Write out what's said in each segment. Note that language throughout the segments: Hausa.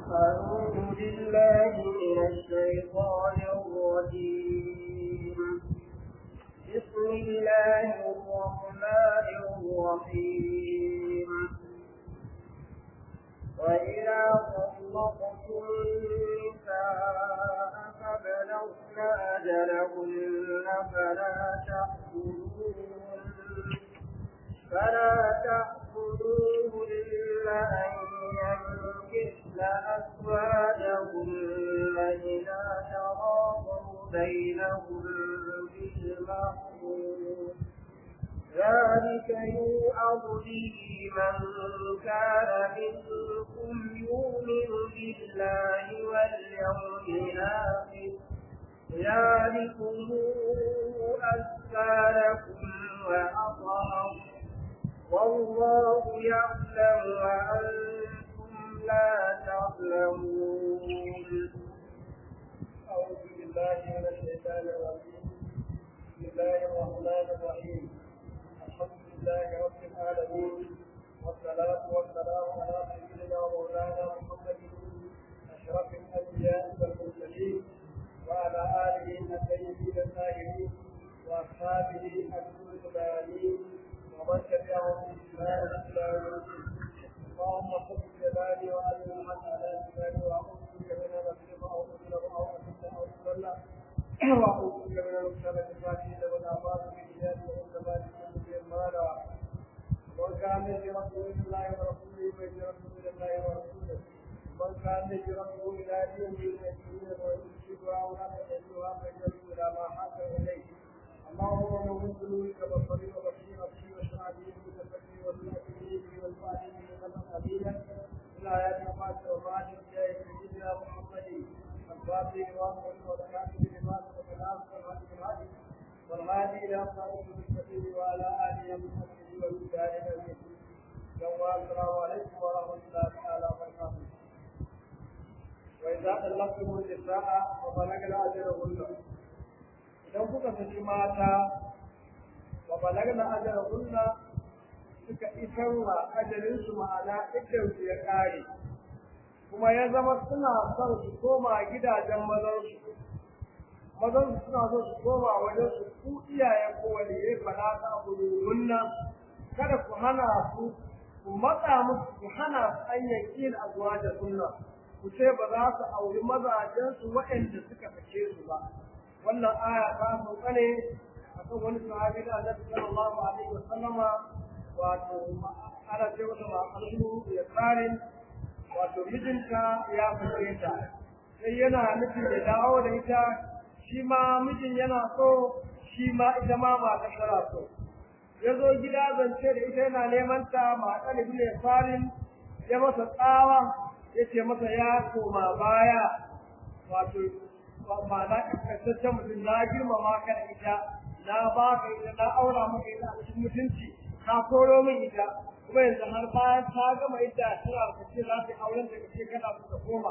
أعوذ بالله من الشيطان الرجيم بسم الله الرحمن الرحيم وإذا طلقتم النساء فبلغن أجلهن فلا تأخذوهن فلا تأخذوهن أن ينكحن أزواجهن إذا تراضوا بينهم بالمعروف ذلك يوعظ به من كان منكم يؤمن بالله واليوم الآخر ذلكم أزكى لكم وأطهر والله يعلم وأنتم لا تعلمون أعوذ بالله من الشيطان الرجيم بسم الله الرحمن الرحيم الحمد لله رب العالمين والصلاة والسلام على سيدنا ومولانا محمد أشرف الأنبياء والمرسلين وعلى آله الطيبين الطاهرين وأصحابه الغر الميامين ومن تبعهم بإحسان إلى يوم الدين اللهم صل جلالي وعلم الحق على لساني وأعوذ بك من أن أظلم أو أظلم أو أظلم أو أظلم وأعوذ بك من أن أغتال بالفاتحين والآفات بالإيمان والزمان كل شيء ما لا ومن كان هجرته إلى الله ورسوله فهجرته إلى الله ورسوله ومن كان هجرته إلى دين من الدين ويرشدها ولا تجدها فهجرته إلى ما حاكم إليه اللهم من ذنوبك بصري وبصير أبصي واشرع به بتفكري وسنته والفاتحين من قبيلا إلى آيات الفاتحة وفاتحة جاي سيدنا محمد الفاتح وأمر والكاتب لما سبق الناس والهادي بالهادي والهادي إلى صراط المستقيم وعلى آله وصحبه والمجاهد أجمعين يوم السلام عليكم ورحمة الله تعالى وبركاته وإذا طلقتم النساء فبلغن أجلهن idan kuka saki mata wa balagna ajalahunna suka isar wa ajalinsu ma'ana idan su ya kare kuma ya zama suna son su koma gidajen mazansu mazansu suna so su koma wajen su ku iyayen ko waliyai fala ta hunna kada ku hana su ku matsa musu ku hana su an yankin azuwa da sunna ku ce ba za su auri mazajensu waɗanda suka sake su ba wannan aya ta sauka ne a kan wani sahabi da Annabi sallallahu alaihi wa sallama wato ana ce masa ma'azu ya tsarin wato mijinta ya fice ta sai yana nufin ya dawo da ita shi ma mijin yana so shi ma ita ma mata tana so ya zo gida zance da ita yana neman ta mata da ya tsarin ya masa tsawa ya ce masa ya koma baya wato ma'ana kaskantaccen mutum na girmama ka da ita na ba ka ita na aura maka ita a cikin mutunci ka koro min ita kuma yanzu har bayan ta gama ita tana da kace za ta auren da kace kana so ta koma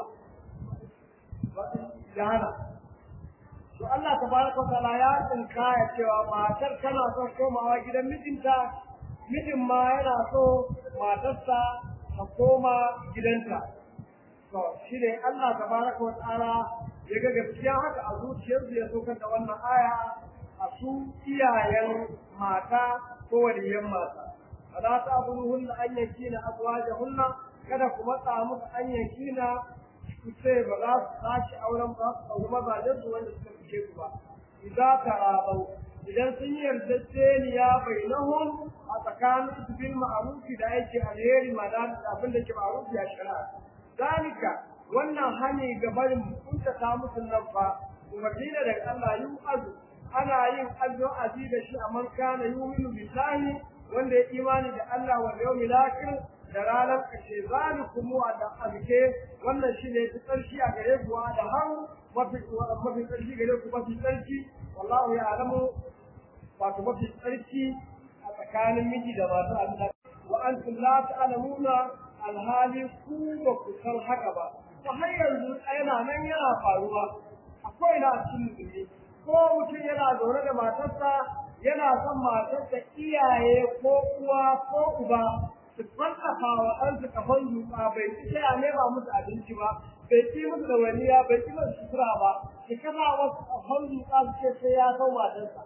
ya hana to Allah tabaraka ta'ala ya tsinka ya cewa matar tana son komawa gidan mijinta mijin ma yana so matarsa ta koma gidanta to shi ne Allah tabaraka wa ta'ala ya ga gaskiya haka a zuciyarsu ya saukar da wannan aya a su iyayen mata ko waliyan mata fala ta abuduhunna an yakina azwajahunna kada ku matsa musu an yakina ku ce ba za su tashi auren ba su auri mazajen su wanda suka fice ku ba idza tarabau idan sun yi yarjejeniya bainahum a tsakanin su bil ma'rufi da yake alheri ma da abin da ke ma'rufi a shari'a zalika wannan hani ga barin kuntata musu nan fa umarni da daga Allah yu azu ana yin addu'a da shi a man kana yu'minu billahi wanda ya imani da Allah wal yawmil akhir da ranar kashe zalikum wa da abike wannan shine ta tsarki a gare ku da har mafi mafi tsarki gare ku mafi tsarki wallahu ya alamu wato mafi tsarki a tsakanin miji da masu Allah wa antum la ta'lamuna alhali ku ba ku san haka ba ta har yanzu yana nan yana faruwa akwai na cikin musulmi ko mutum yana zaune da matarsa yana son matarsa iyaye ko uwa ko uba su farkafa wa ɗansu kafan zuƙa bai ci sai a nema musu abinci ba bai ci musu da waniya bai ci musu sutura ba su kafa wasu kafan zuƙa su ce sai ya sau matarsa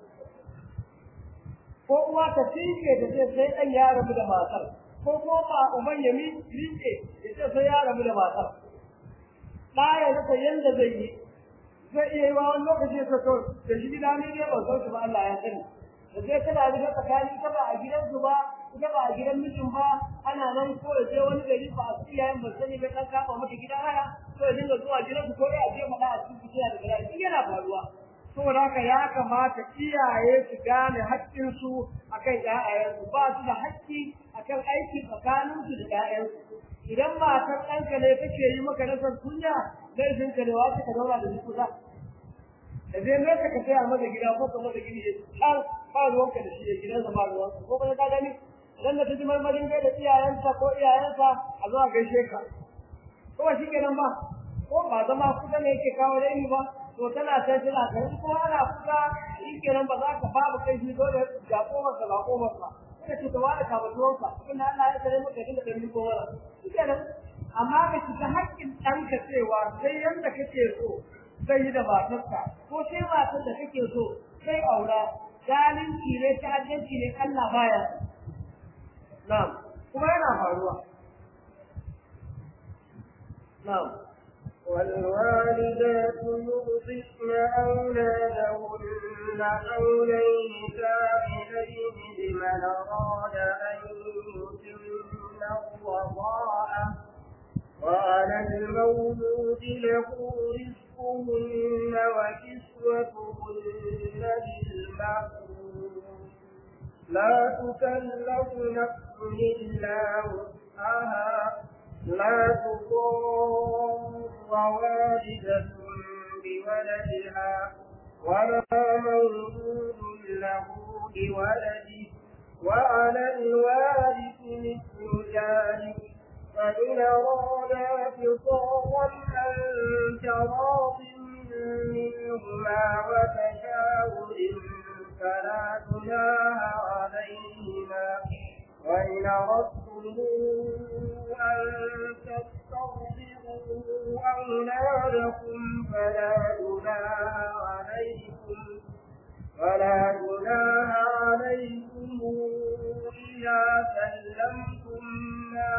ko uwa ta tinke ta ce sai ɗan ya rabu da matar ko kuma ba uban ya miƙe ya ce sai ya rabu da matar ɗa ya rasa yadda zai yi zai iya yi wa wani lokaci ya so da shi gida ne ne ban san shi ba Allah ya sani da sai tana da tsakani ta ba a gidansu ba ita ba a gidan mijin ba ana nan ko da je wani gari ba a iyayen ba sani ba dan kafa mata gidan haya ko ya dinga zuwa gidansu ko ya je mana a cikin gida da gida duk yana faruwa saboda haka ya kamata iyaye su gane haƙƙinsu akan ƴaƴayensu ba su da haƙƙi akan aiki tsakaninsu da ƴaƴansu idan matar ɗanka ne take yi maka rasar kunya laifin ka ne wasu ka zauna da su kusa da zai ne ka saya masa gida ko ka masa gini har ba ruwanka da shi gidansa ba ruwanka ko kuma ka gani idan da ta ji marmarin gaida iyayensa ko iyayensa a zuwa gaishe ka ko ba shi kenan ba ko ba zama kusa ne yake kawo raini ba to tana sai tana garin ko ana kusa shi kenan ba za ka babu kai shi dole ga komarsa ba komarsa suka ce tawa da kabatuwanka inda Allah ya tsare maka dinga da miko wala shikenan amma ka shiga haƙƙin ɗanka cewa sai yanda kake so zai yi da matarka ko sai matar da kake so sai aura zalunci ne ta'addanci ne Allah baya na'am kuma yana faruwa na'am والوالدات يرضعن أولادهن حولين كاملين لمن أراد أن يتم الرضاعة وعلى المولود له رزقهن وكسوتهن بالمعروف لا تكلف نفس إلا وسعها لا تضار والدة بولدها ولا مولود له بولده وعلى الوارث مثل ذلك فإن أرادا فصالا عن تراض منهما وتشاور فلا جناح عليهما وإن أردتم أن تستغفروا أولادكم فلا جناح عليكم فلا جناح عليكم إذا سلمتم ما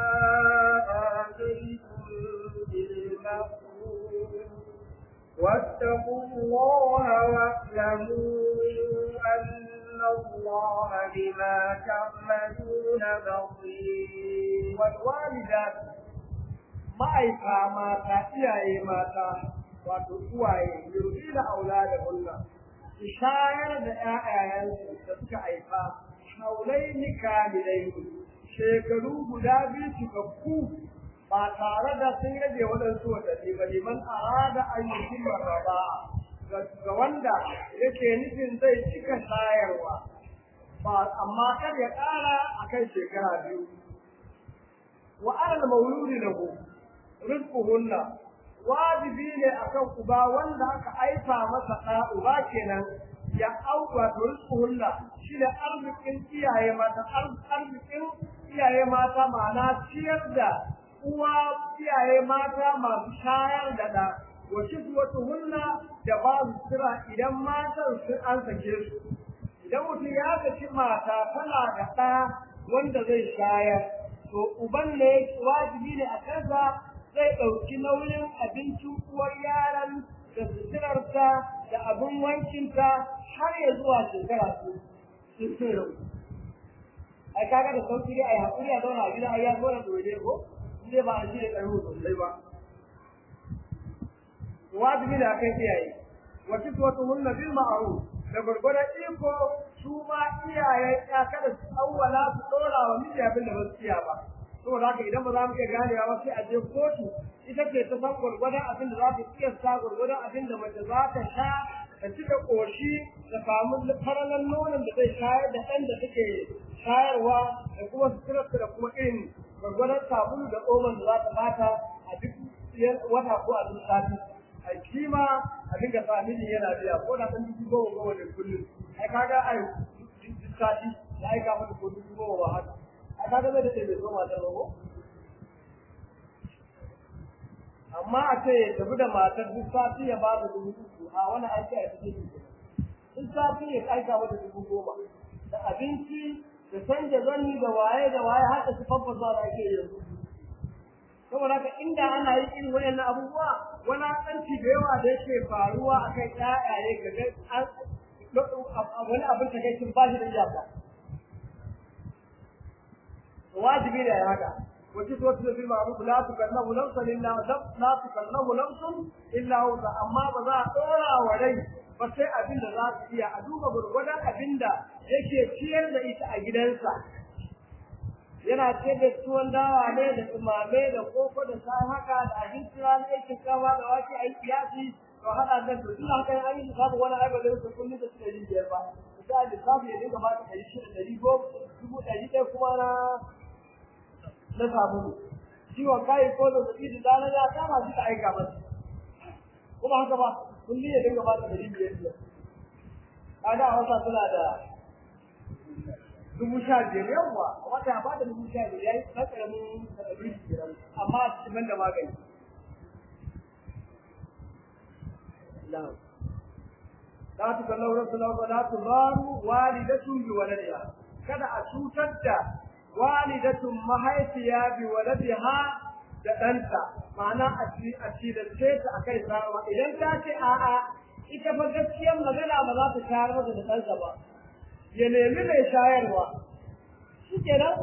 آتيتم بالمعروف واتقوا الله واعلموا أن الله بما تعملون بصير والوالدات ma'aifa mata iyaye mata wato uwaye yurfi da aula da hunna su shayar da ƴaƴayensu da suka haifa haulai ni kamilai shekaru guda biyu cikakku ba tare da sun rage waɗansu watanni ba liman arada an yi kimar raba ga wanda yake nufin zai cika shayarwa ba amma kar ya ƙara a kan shekara biyu wa alal mauludi lahu rizquhunna wajibi ne akan uba wanda aka aifa masa ɗa uba kenan ya auka to rizquhunna shi da arzikin iyaye mata arzikin iyaye mata ma'ana ciyar da uwa iyaye mata masu shayar da ɗa wa kiswatuhunna da ba su kira idan matan sun an sake su idan mutum ya saki mata tana da ɗa wanda zai shayar to uban ne wajibi ne a kansa zai ɗauki nauyin abincin uwar yaran da suturarta da abin wankinta har ya zuwa shekara su ai kaga da sauki dai ai hakuri a zauna a gida ai ya zo da dole ko zai ba a shirya ƙarfi sosai ba wajibi da kai iyaye wa kiswatuhunna bil ma'ruf da gurgurar iko su ma iyaye ya kada su awwala su dora wa miji abin da ba su iya ba saboda haka idan ba za mu iya ganewa ba sai a je kotu ita ce ta san gurgurar abin da za ta iya sa gurgurar abin da mace za ta sha ta cika ƙoshi da samu faralan nonon da zai shayar da ɗan da take shayarwa da kuma suturarsa da kuma irin gwargwadon sabulu da oman da za ta bata a duk wata ko a duk sati a kima a dinga sa miji yana biya ko da ɗan dubu goma goma da kullum ai kaga ai duk sati da aika mata ko dubu goma ba haka a kaga zai dace bai zo matar ba ko amma a ce ya tafi da matar duk sati ya ba da dubu uku a wani aiki a cikin duk sati ya aika mata dubu goma da abinci da canja zani da waye da waye haka su faffasa da ake yanzu saboda haka inda ana yi irin wayannan abubuwa wani tsanci da yawa da yake faruwa akan ƴaƴaye ga an wani abin ta kai ba shi da iyaka wajibi ne ya haka wace to su bil ma'ruf la tukallahu nafsan illa la tukallahu nafsun illa wusa amma ba za a dora wa rai ba sai abin da za su iya a duba gurgurdan abin da yake ciyar da ita a gidansa yana ce da tuwon dawa ne da tumame da koko da sai haka da abinci ranar aikin kama da wake a yi kiyasi to hada da to duk haka an yi samu wani aiba da su kullum da suka yi biyar ba misali lissafi ya dinga bata ɗari shida ɗari goma dubu ɗari ɗaya kuma na na sabulu ciwon kayi ko da zaɓi da dana ya kama shi ka aika masa kuma haka ba kullum ya dinga bata ɗari biyar biyar kaga a wata suna da dubu sha biyar yawwa wata ya bada dubu sha biyar yayi na karamin karamin biyar amma a cikin da magani na'am la tu kallahu rasulullah wa la tudaru walidatu bi waladiha kada a cutar da walidatun mahaifiya bi waladiha da ɗanta ma'ana a ci a ci da ce ta akai sarwa idan ta ce a'a ita fa gaskiyar magana ba za ta shayar mata da ɗansa ba ya nemi mai shayarwa shi kenan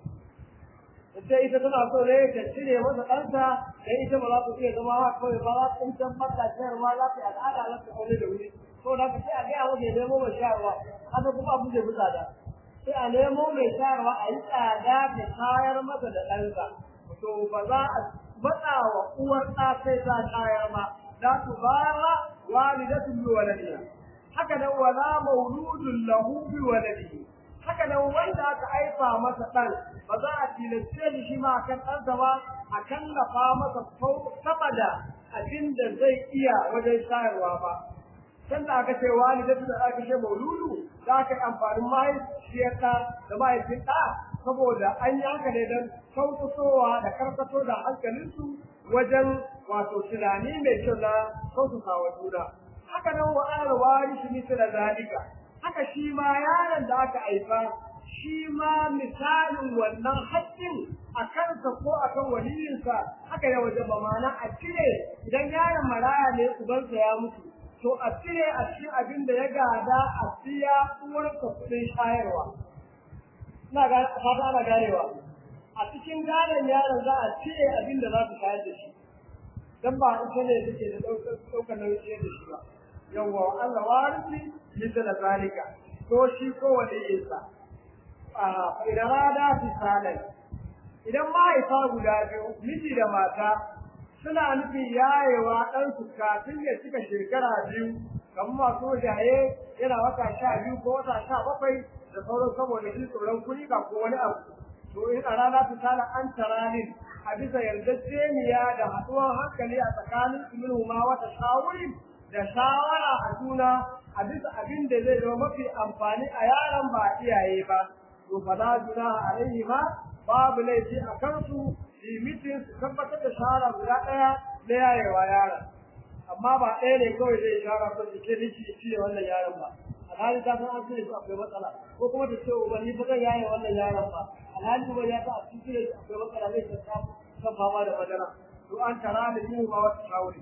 sai ita tana so ne ta cire masa ɗansa dan ita ba za ta iya zama haka kawai ba za ta in can bata shayarwa za ta yi al'ada za ta kone da wuri to da ka sai a gaya masa ya nemo mai shayarwa haka kuma abu zai fi tsada sai a nemo mai shayarwa a yi tsada ta shayar masa da ɗansa to ba za a matsa wa uwar ɗa sai ta shayar ba za su bara walidatun bi waladiha haka nan wala mauludun lahu bi waladihi haka nan wanda aka aifa masa dan ba za a tilaste shi shi ma kan ɗansa ba a kallafa masa sama da abin da zai iya wajen shayarwa ba can da aka ce walidatu da aka ce mauludu za ka yi amfanin mahaifiyarka da mahaifin ɗa saboda an yi haka ne don sauƙaƙowa da karkato da hankalinsu wajen wato tunani mai kyau na sauƙaƙawa juna haka nan wa ana wari shi misal zalika haka shi ma yaron da aka haifa shi ma misalin wannan haƙƙin a kansa ko a kan waliyinsa haka ya waje ba mana a cire idan yaron maraya ne ubansa ya mutu to a cire a cikin abin da ya gada a siya uwarsa kuɗin shayarwa ina ga fata ana ganewa a cikin gadon yaron za a cire abin da za su shayar da shi dan ba ita ne take da ɗaukar nauyin da shi ba yawwa Allah warisi misal zalika to shi ko wanda yasa a idan rada fi salai idan mahaifa guda biyu miji da mata suna nufin yayewa ɗan su kafin ya cika shekara biyu kamar masu jaye yana wata sha biyu ko wata sha bakwai da sauran saboda shi tsoron kuɗi ba ko wani abu to in a rana fi sala an taranin a bisa yarjejeniya da haɗuwar hankali a tsakanin su ma wata shawurin da shawara a juna a bisa abin da zai zama mafi amfani a yaron ba iyaye ba to fa la junaha alaihi ma babu laifi a kansu limitin su tabbatar da shawara guda ɗaya na yayewa yaron amma ba ɗaya ne kawai zai shawara ko su ke niki cire wannan yaron ba alhali ta san an cire su akwai matsala ko kuma ta ce ubanni ba zan yaye wannan yaron ba alhali kuma ya ta a cikin cire su akwai matsala zai ta kan fama da madara to an tara da yin ba wata shawari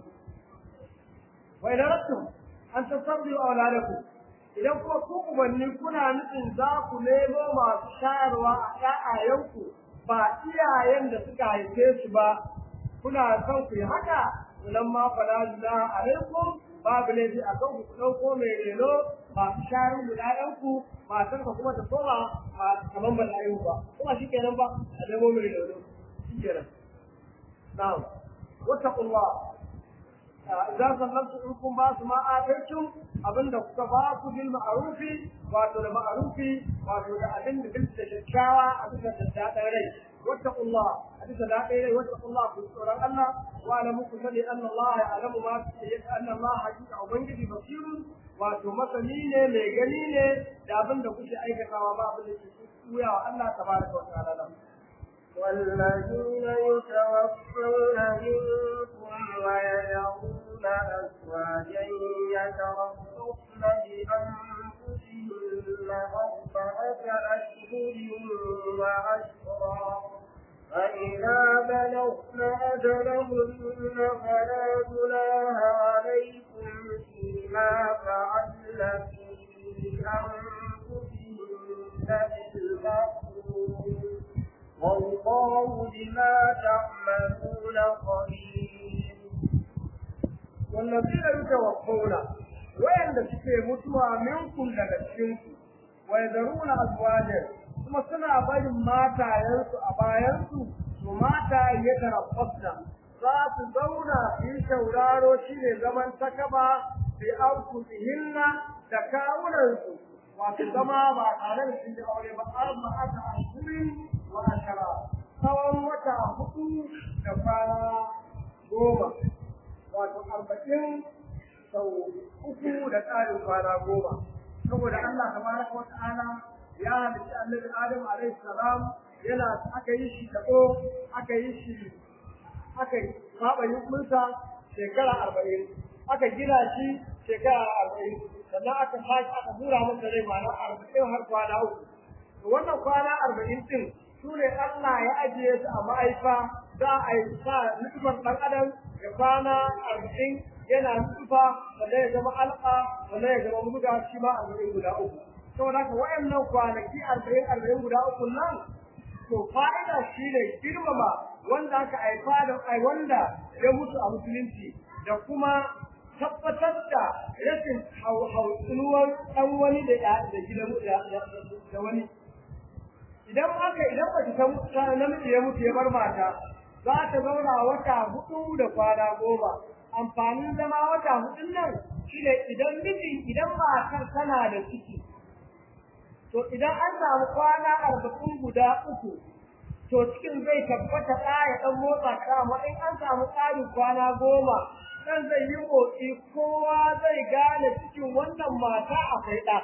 وإذا أردتم أن تصبروا أولادكم idan kuma ku ubanni kuna nufin za ku nemo masu shayarwa a ƴaƴayenku ba iyayen da suka haife su ba kuna son ku yi haka nan ma fala juna alaikum babu laifi a kan ku ɗauko mai reno masu shayar da ƴaƴanku matan ka kuma ta koma kamar ba ta ba kuma shi kenan ba a nemo mai reno shi kenan na'am wattaqullah idan sallantu in kun ba su ma ataitum abinda kuka ba ku bil ma'rufi wato da ma'rufi wato da abin da bil da kyakkyawa a bisa da dadan rai wattaqullah a bisa dadan rai wattaqullah ku tsoron Allah wa alamu ku sani anna Allah ya'lamu ma anna Allah hakika ubangiji basirun wato masani ne mai gani ne da abin da kuke aikatawa ba abin da ke wuya wa Allah tabaraka wa ta'ala nan والذين يتوفون منكم ويذرون أزواجا يتربصن بأنفسهن أربعة أشهر وعشرا فإذا بلغن أجلهن فلا جناح عليكم فيما فعلن في أنفسهن بالمعروف والله بما تعملون خبير والذين يتوفون وين suke mutuwa minkum daga cikinku wa yadruna azwajan kuma suna barin matayensu a bayansu to mata ya tarabbasna za su zauna yi sauraro shine zaman takaba bi anfusihinna da kawunansu wato zama ba tare da sun ji aure ba arba aka ashirin wa ashara tsawon wata hudu da kwana goma wato arba'in sau uku da tsarin kwana goma saboda Allah tabaraka wa ta'ala ya halitta annabi Adam alaihi salam yana aka yi shi dabo aka yi shi aka saba yunsa shekara arba'in aka gina shi shekara arba'in sannan aka sake aka hura masa rai ma'ana arba'in har kwana uku to wannan kwana arba'in din su ne Allah ya ajiye su a ma'aifa za a yi sa nufar ɗan adam ya kwana arba'in yana nufa sannan ya zama alƙa sannan ya zama muda shi ma arba'in guda uku saboda haka wayannan kwanaki arba'in arba'in guda uku nan to fa'ida shi ne girmama wanda aka haifa da ai wanda ya mutu a musulunci da kuma tabbatar da rashin hautsunuwar ɗan wani da da gidan da wani idan aka idan mace ta namiji ya mutu ya bar mata za ta zauna wata hudu da kwana goma amfanin zama wata hudun nan shine idan miji idan matar tana da ciki to idan an samu kwana arba'in guda uku to cikin zai tabbata ɗa ya ɗan motsa ka amma in an samu ƙarin kwana goma dan zai yi motsi kowa zai gane cikin wannan mata akwai ɗa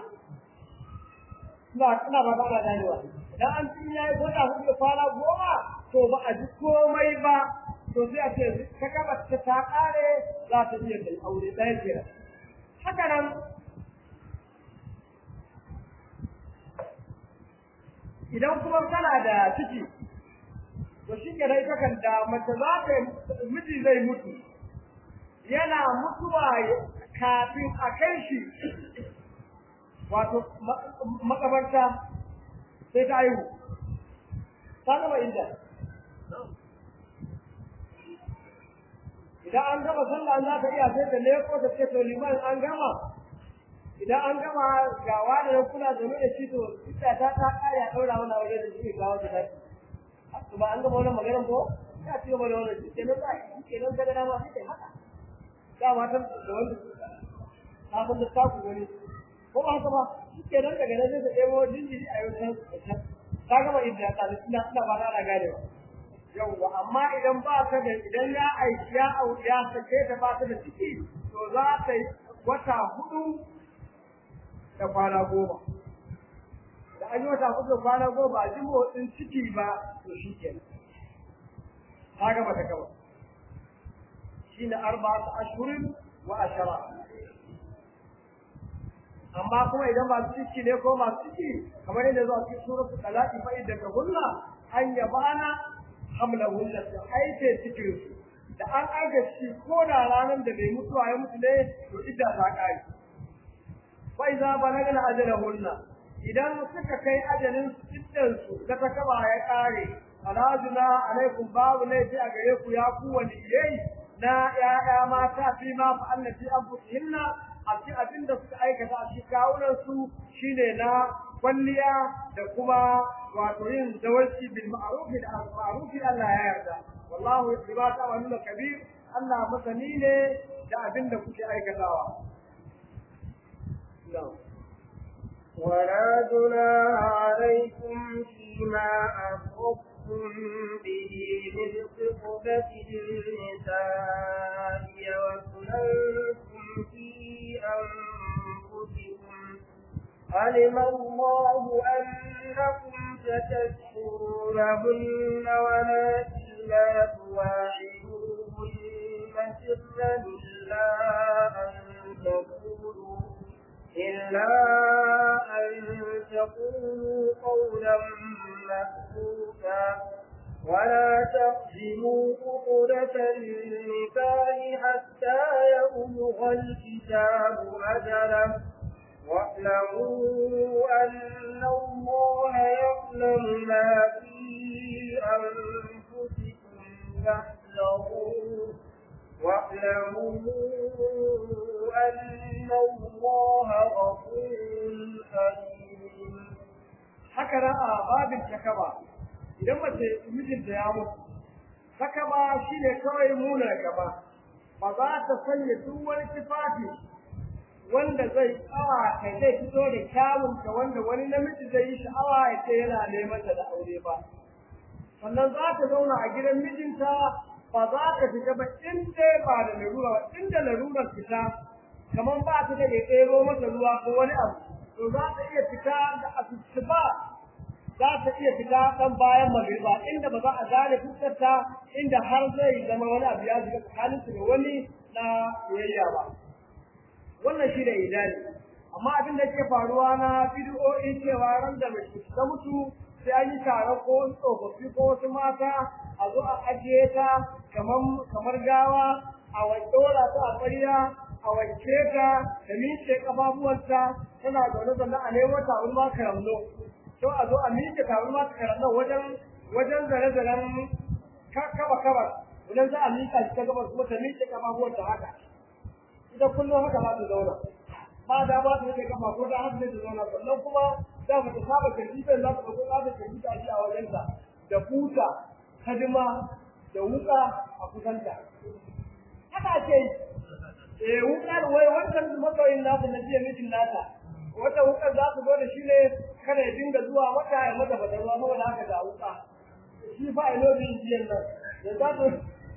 ina ina ba ba ganewa idan an tun yayi wata hudu da kwana goma to ba a ji komai ba to sai a ce ta gaba ta ta ƙare za ta iya kai aure ɗaya kenan haka nan idan kuma kana da ciki to shi ke rai kakan da mace za ta miji zai mutu yana mutuwa kafin a kai shi wato makabarta sai ta aihu ta gama inda idan an gama sallah za ta iya sai ta leko ta ce to liman an gama idan an gama ga wani da kula da da shi to ita ta ta kare a daura mana waje da shi ga wata daki to ba an gama wannan maganar ko ta ci gaba da wannan shi kenan ba shi kenan daga dama sai ta haka da matan da wanda ta san da ta ku gani ko ba haka ba shi kenan daga nan sai ta ɗebo jinjiri a yau ta ta gama idda ta ina ina ba na gane ba yawwa amma idan ba ta da idan ya aiki ya auri ya sake ta ba ta da ciki to za ta yi wata hudu da kwana goma da an yi wata hudu da kwana goma ba ji motsin ciki ba to shi ke ta gaba ta gaba shi ne arba'atu ashhurin wa ashara amma kuma idan ba su ciki ne ko masu ciki kamar yadda zuwa cikin suratul talaq fa idda ka hunna an yabana hamlahunna su aike cikin su da an aika shi ko da ranar da bai mutuwa ya mutu ne to idda ta kare fa iza balagna ajalahunna idan suka kai ajalin su iddan su da ta kaba ya kare alajuna alaikum babu laifi a gare ku ya ku wani ilai na ya'ya mata fi ma fa annati anfusihinna a cikin abin da suka aikata a cikin kawunan su shine na kwalliya da kuma wato yin zawarci bil ma'ruf da ma'ruf Allah ya yarda wallahu bima ta'maluna kabir Allah masani ne da abin da kuke aikatawa ولا جناح عليكم فيما أخذتم به من خطبة النساء وسننتم في أنفسكم علم الله أنكم تذكرونهن ولكن لا تواعدوهن سرا إلا أن تقولوا إلا أن تقولوا قولا مأسوفا ولا تقدموا عقدة النكاح حتى يبلغ الكتاب أجله واعلموا أن الله يعلم ما في أنفسكم فاحذروه واعلموا أن الله غفور حليم haka a babin takaba idan mace mijinta ya mutu takaba shine kawai muna gaba ba za ta sanya duk wani tufafi wanda zai tsawa kai zai fito da kyawunta wanda wani namiji zai yi sha'awa ya ce yana neman ta da aure ba sannan za ta zauna a gidan mijinta ba za ta fita ba in dai ba da larura ba inda larurar fita kamar ba ta da ya ɗero masa ruwa ko wani abu to za ta iya fita da asusu ba za ta iya fita ɗan bayan magriba inda ba za a gane fuskarta inda har zai zama wani abu ya shiga tsakaninsu da wani na soyayya ba wannan shi da idani amma abin da ke faruwa na bidiyoyi cewa ran da mace ta mutu sai an yi taron ko wasu tsofaffi ko wasu mata a zo a ajiye ta kamar kamar gawa a wanke ta a ƙwarya a wanke ta da miƙe ƙafafuwanta tana zaune zaune a nemo taron ma karamno to a zo a miƙe taron ma karamno wajen wajen zare-zaren kaba kaba idan za a miƙa shi ta gabas kuma ta miƙe ƙafafuwanta haka ita kullum haka za ta zauna ba da ba ta rike kafa ko da haka zai ta zauna sannan kuma za mu ta saba kirkifin za ta ɗauko za ta kirkita shi a wajenta da buta kadima da wuka a kusanta haka ake yi eh wukar wai wancan masoyin nasu na jiya mijin nata wata wukar za su zo da shi ne kada ya dinga zuwa wata ya mata bata ruwa saboda haka da wuka shi fa ilo bin jiyan nan da za su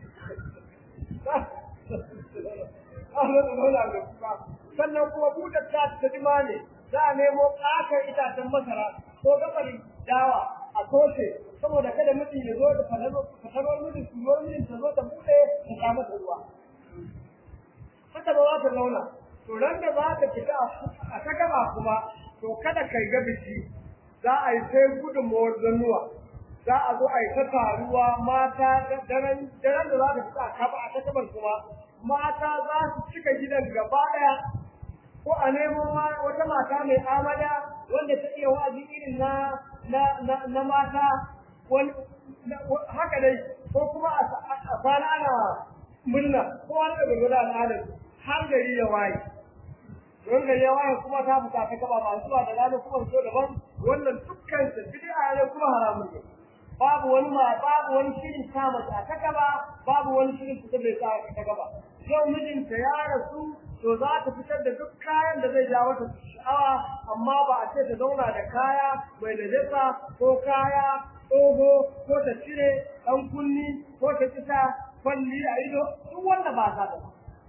sannan kuma buɗe ta ta jima ne za a nemo ƙatar itacen masara ko gabarin dawa a toshe saboda kada mutum ya zo da fatarar mijin suyo mijin ta zo ta buɗe ta sha mata ruwa haka ba za ta zauna to ran da za ta fita a ta gaba kuma to kada kai ga biki za a yi sai gudunmawar zannuwa za a zo a yi ta taruwa mata daren da za ta fita a kaba a ta gabar kuma mata za su cika gidan gaba ɗaya ko a nemo wata mata mai amada wanda ta iya wa'azi irin na na na mata wani haka dai ko kuma a kwana ana murna ko wani da gurgurda al'adar har gari ya waye don gari ya waye kuma ta fita ta gaba ba zuwa da rana kuma so daban wannan dukkan su bid'a ne kuma haramun ne babu wani ma babu wani shirin sa mata ta gaba babu wani shirin ta bai sa ta gaba yau mijinta ya rasu to za ta fitar da duk kayan da zai ja mata sha'awa amma ba a ce ta zauna da kaya mai najasa ko kaya tsoho ko ta cire ɗan kunni ko ta kisa kwalli a ido duk wanda ba sa da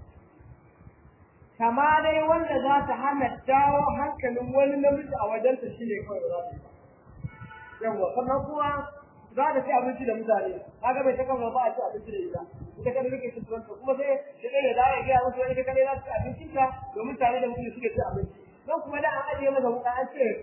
kama dai wanda za ta hana dawo hankalin wani namiji a wajenta shi ne kawai za ta yi yawwa sannan kuma za ta ci abinci da mutane kaga bai ta kama ba a ci abinci da ita ita kada rike cin tuwanta kuma sai da ɗaya da ya gaya musu wani ita kadai za su ci abincin ta domin tare da mutum suke ci abinci don kuma da an ajiye masa wuka an ce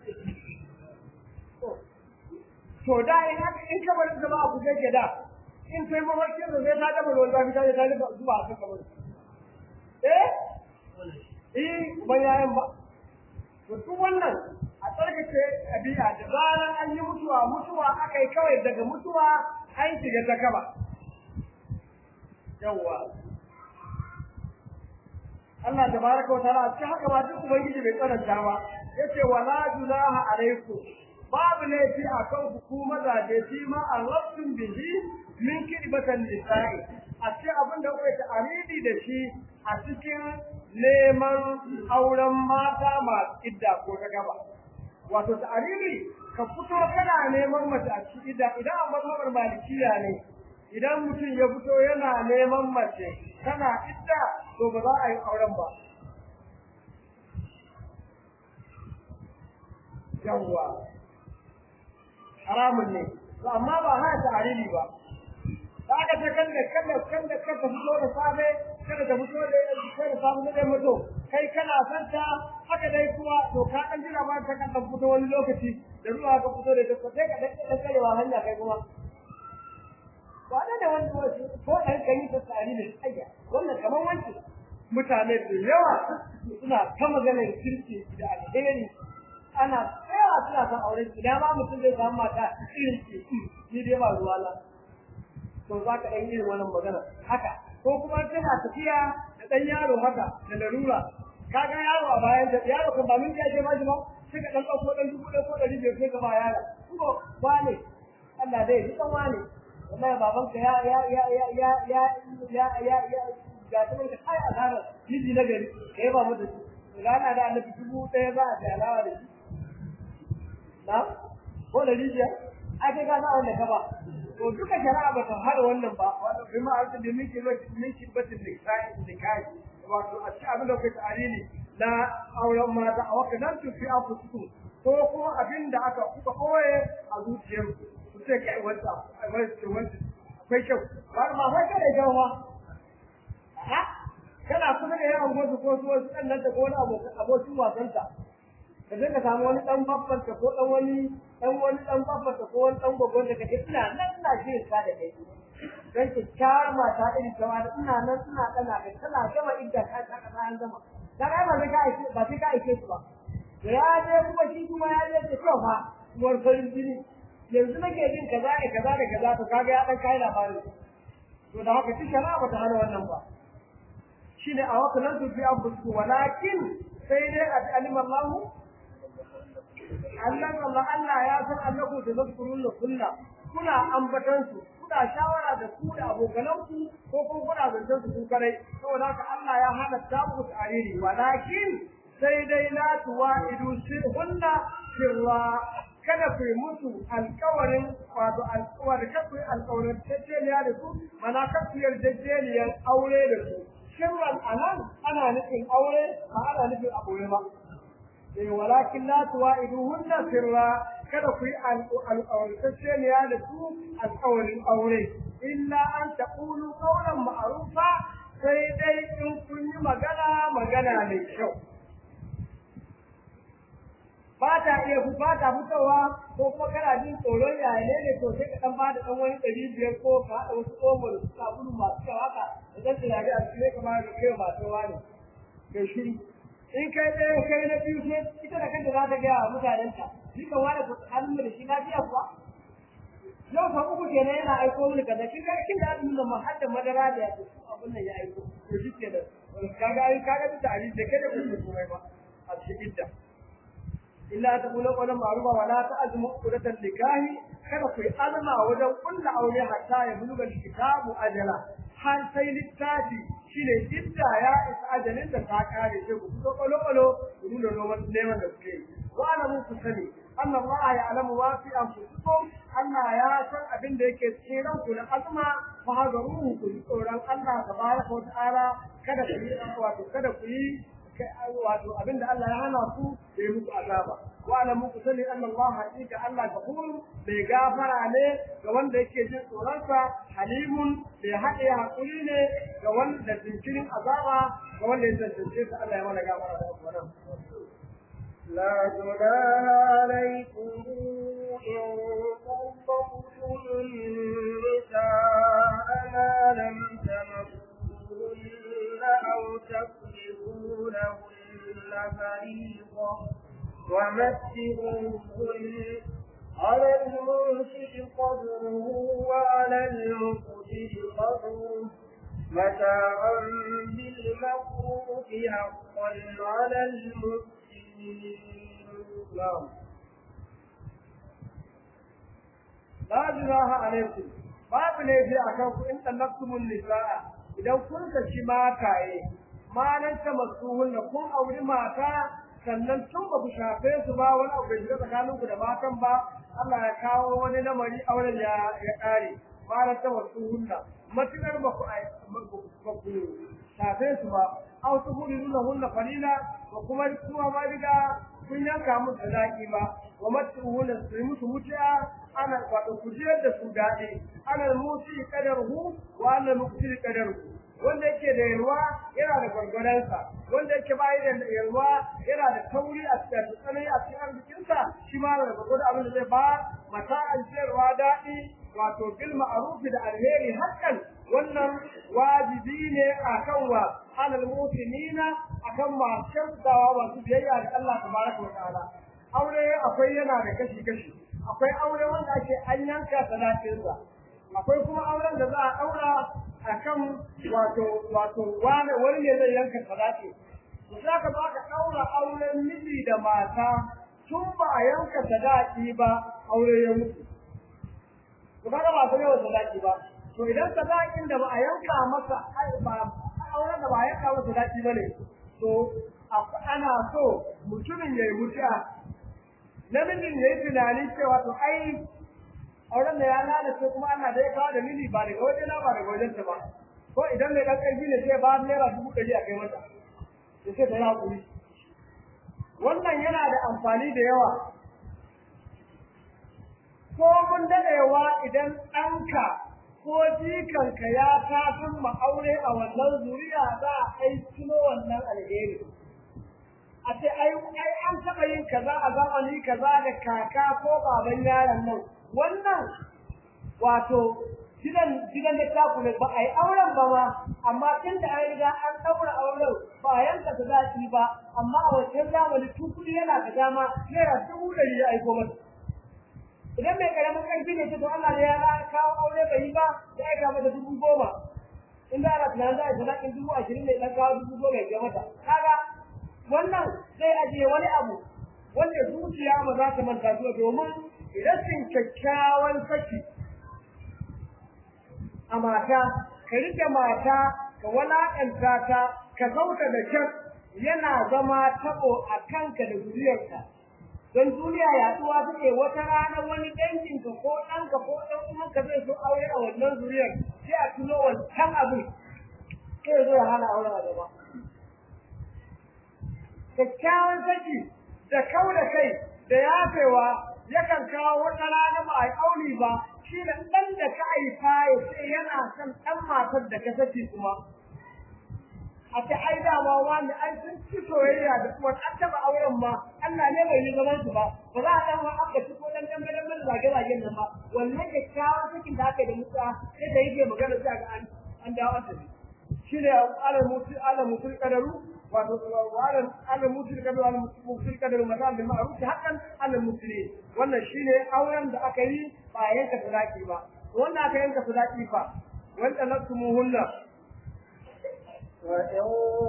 to da in haka in kamar zama a kusa ke da in sai mafarkin da zai ta gama ruwan zafi ta je ta rufa zuwa a kan kamar eh eh ban yayan ba to duk wannan a tsarkake ɗabi'a da zaran an yi mutuwa mutuwa aka yi kawai daga mutuwa an shiga ta kaba yawwa Allah tabaraka wa ta'ala cikin haka ba duk ubangiji bai tsananta ba yace wala junaha alaikum babu laifi a kan ku mazaje shi ma arrabtum bihi min kidbatan nisa'i a cikin abin da kuka ta'aridi da shi a cikin neman auren mata masu idda ko ta gaba wato ta'aridi ka fito kana neman mace a cikin idda idan a mazhabar malikiya ne idan mutum ya fito yana neman mace tana idda to ba za a yi auren ba yawwa haramun ne to amma ba hana ta hariri ba da aka ce kan da kan da kan da ka ta fito da safe kada ta fito da sai da safe da mutu kai kana san ta haka dai kuma to ka dan jira ba ta kan fito wani lokaci da ruwa ka fito da ta sai ka dan dan karewa hanya kai kuma ba da da wani lokaci ko dan kai ta tsari ne ayya wannan kamar wanki mutane da yawa suna ta maganar kirki da alheri ana tsayawa suna son aure idan ma mutum zai samu mata irin ce ni dai ba ruwa la to za ka ɗan irin wannan magana haka ko kuma tana tafiya da ɗan yaro haka da larura ka ga yaro a bayan da yaro kan ba min ya je bashi ba sai ka ɗan ɗauko ɗan dubu ɗaya ko ɗari biyar sai ka ba yara ko ba ne Allah dai ji ɗan wane wallahi babanka ya ya ya ya ya ya ya ya ya ga ta mai kai asarar miji na gari kai ba mata shi rana da annabi dubu ɗaya za a ta alawa da shi na ko da rijiya ai kai ka sa wanda ka ba to duka shari'a ba ta hada wannan ba wato bi ma arzu da miki ba miki batin da kai da kai wato a cikin abin da kai ta'alili na auren mata a wakil nan su fi afusu ko kuma abin da aka kuka koye a zuciyar su sai kai wanda wanda wanda akwai kyau ba ma sai kai da jawa ha kana kuma da yawan wasu ko su wasu ɗan nan da ko wani abokin wasanta ka je ka samu wani dan babban ka ko dan wani dan wani dan babban ka ko wani dan gogon da kake ina nan ina shirin ka da kai dan ki kyar mata irin ta wani ina nan ina kana kai kana gama idda ka ka ka an gama da kai ba sai ka aike ba sai ka aike su ba da ya je kuma shi kuma ya je ce to fa uwar farin jini yanzu nake jin kaza ne kaza da kaza to kaga ya dan kai labarin to da haka shi shari'a ba ta hana wannan ba shine a wakalan su fi abu walakin sai dai a alimallahu Allah Allah Allah ya san annaku da zakurun da kunna kuna ambatan su kuna shawara da ku da abokanan ku ko kuma kuna zancen su kare saboda haka Allah ya hana ta ku tariri walakin sai dai la tuwaidu sirhunna sirra kada ku mutu alƙawarin wato alƙawari kada ku alƙawarin tattaliya da su mana kada ku yarjejeniyar aure da su sirran anan ana nufin aure ba ana nufin aure ba walakin la tuwa'iduhunna sirra kada ku yi alƙawartacceniya da su alƙawarin aure illa an taqulu qawlan ma'rufa sai dai in kun yi magana magana mai kyau ba ta iya ku ba ta fitowa ko kuma kana jin tsoron yaya ne ne to sai ka dan bada dan wani ɗari biyar ko ka haɗa wasu omo da suka gudu masu kyau haka da zan tunani a cikin kamar da kai masu wani kai shiru in kai ɗaya kai na biyu sai ita da kanta za ta gaya wa mutanenta shi kan wani hannun da shi lafiya kuwa yau fa uku kenan yana aiko mini kaza kin ga kin da azumin nan har da madara da abin nan ya aiko to shi kenan kaga ai kaga duk da ali da kai da kuma komai ba a cikin ta illa ta kula qawlan ma'rufa wa la ta'zmu qudatan nikahi kada ku yi azama wajen kulla aure hatta ya buluga kitabu ajala har sai littafi shine idda ya isa ajalin da ta kare sai ku fito kwalo kwalo ku nuna noman neman da suke wa ana mun ku sani Allah ma ya alamu wa fi anfusikum Allah ya san abin da yake cikin ranku na azuma fa hadaruhu ku tsoron Allah tabaraka wa ta'ala kada ku yi wato kada ku yi wato abin da Allah ya hana ku da yi muku azaba wa ana muku sani anna Allah haƙiƙa Allah gafur mai gafara ne ga wanda yake jin tsoronsa halimun mai haɗe haƙuri ne ga wanda jinkirin azaba ga wanda ya tantance sa Allah ya mana gafara da wannan لا جناح عليكم إن طلقتم النساء ما لم تمسوهن أو تفرضوا لهن فريضة ومتعوهن على المنشئ قدره وعلى المقتل قدره متاعا بالمعروف حقا على المسلمين نعم لا جناح عليكم babu laifi a kan ku in tallaqtumul nisaa idan kun saki mataye malan ta masuhun da kun auri mata sannan tun ba ku shafe su ba wani abu bai shiga tsakaninku da matan ba Allah ya kawo wani lamari auren ya ya kare malan ta masuhun da matukar ba ku ba ku shafe su ba aw tuhuluna hunna qalila wa kuma kuma ma diga kun yanka musu sadaki ba wa matuhuna su musu mutiya ana wato kujiyar da su daɗi ana musi kadarhu wa ana muqtir kadarhu wanda yake da yalwa yana da gwargwaransa wanda yake bayi da yalwa yana da tauri a cikin tsanani a cikin arzikinsa shi ma da gwargwado abin da zai ba mata an sayarwa daɗi wato bil ma'rufi da alheri hakan wannan wajibi ne akan wa alal mu'minina akan masu kyautawa masu biyayya ga Allah tabaraka wa ta'ala aure akwai yana da kashi kashi akwai aure wanda ake an yanka sadakinsa akwai kuma auren da za a daura akan wato wato wani wani ne zai yanka sadaki za ka ba ka daura auren miji da mata tun ba a yanka sadaki ba aure ya mutu to kaga ba sai yawan sadaki ba to idan sadakin da ba a yanka masa ba auren da ba a yanka masa sadaki bane to ana so mutumin ya yi mutuwa namijin ya yi tunani cewa to ai auren da ya lalace kuma ana da ya kawo da mili ba daga wajena ba daga wajensa ba ko idan mai ɗan ƙarfi ne sai ba naira dubu ɗari a kai mata ya ce ta yi haƙuri wannan yana da amfani da yawa ko mun daɗewa idan ɗanka ko jikanka ya tafin ma'aure a wannan zuriya za a kai tuno wannan alheri a ce ai ai an taɓa yin kaza a zamani kaza da kaka ko baban yaron nan wannan wato gidan gidan da ta ne ba a yi auren ba ma amma tun da an riga an ɗaura auren ba a yanka ta zaki ba amma a wancan zamani tukuri yana da dama naira dubu ɗari ya aiko masa idan mai karamin ƙarfi ne ce to Allah ne ya kawo aure bai yi ba ya aika mata dubu goma in da ana tunanin za a yi sadakin dubu ashirin ne ɗan kawo dubu goma ya mata kaga wannan zai ajiye wani abu wanda zuciya ba za ta manta zuwa domin rashin kyakkyawan saki a mata ka rike mata ka walakanta ta ka sauta da kyar yana zama tabo a kanka da zuriyarka don duniya yaduwa take wata rana wani danginka ko ɗanka ko ɗan uwanka zai so aure a wannan zuriyar sai a tuno wancan abin sai zo ya hana auren a gaba kyakkyawan saki da kau da kai da yafewa yakan kawo wata rana ba a yi aure ba shi da ɗan da ka haifa ya ce yana son ɗan matar da ka saki kuma a ce ai dama wani ai sun ci soyayya da kuma an taɓa auren ma Allah ne bai yi zaman su ba ba za a ɗan ma aka ci ko ɗan ɗan ɗan ɗan zage zagen nan ba wannan kyakkyawan sakin da aka yi da mutuwa sai da yake magana sai ga an an dawo an tafi shi ne alal mutu alal mutu kadaru wato alal alal mutu kadaru alal mutu kadaru mazal bil ma'ruf hakan alal muslimin wannan shine auren da aka yi ba a yanka sadaki ba wannan aka yanka sadaki fa wanda nasumuhunna وإن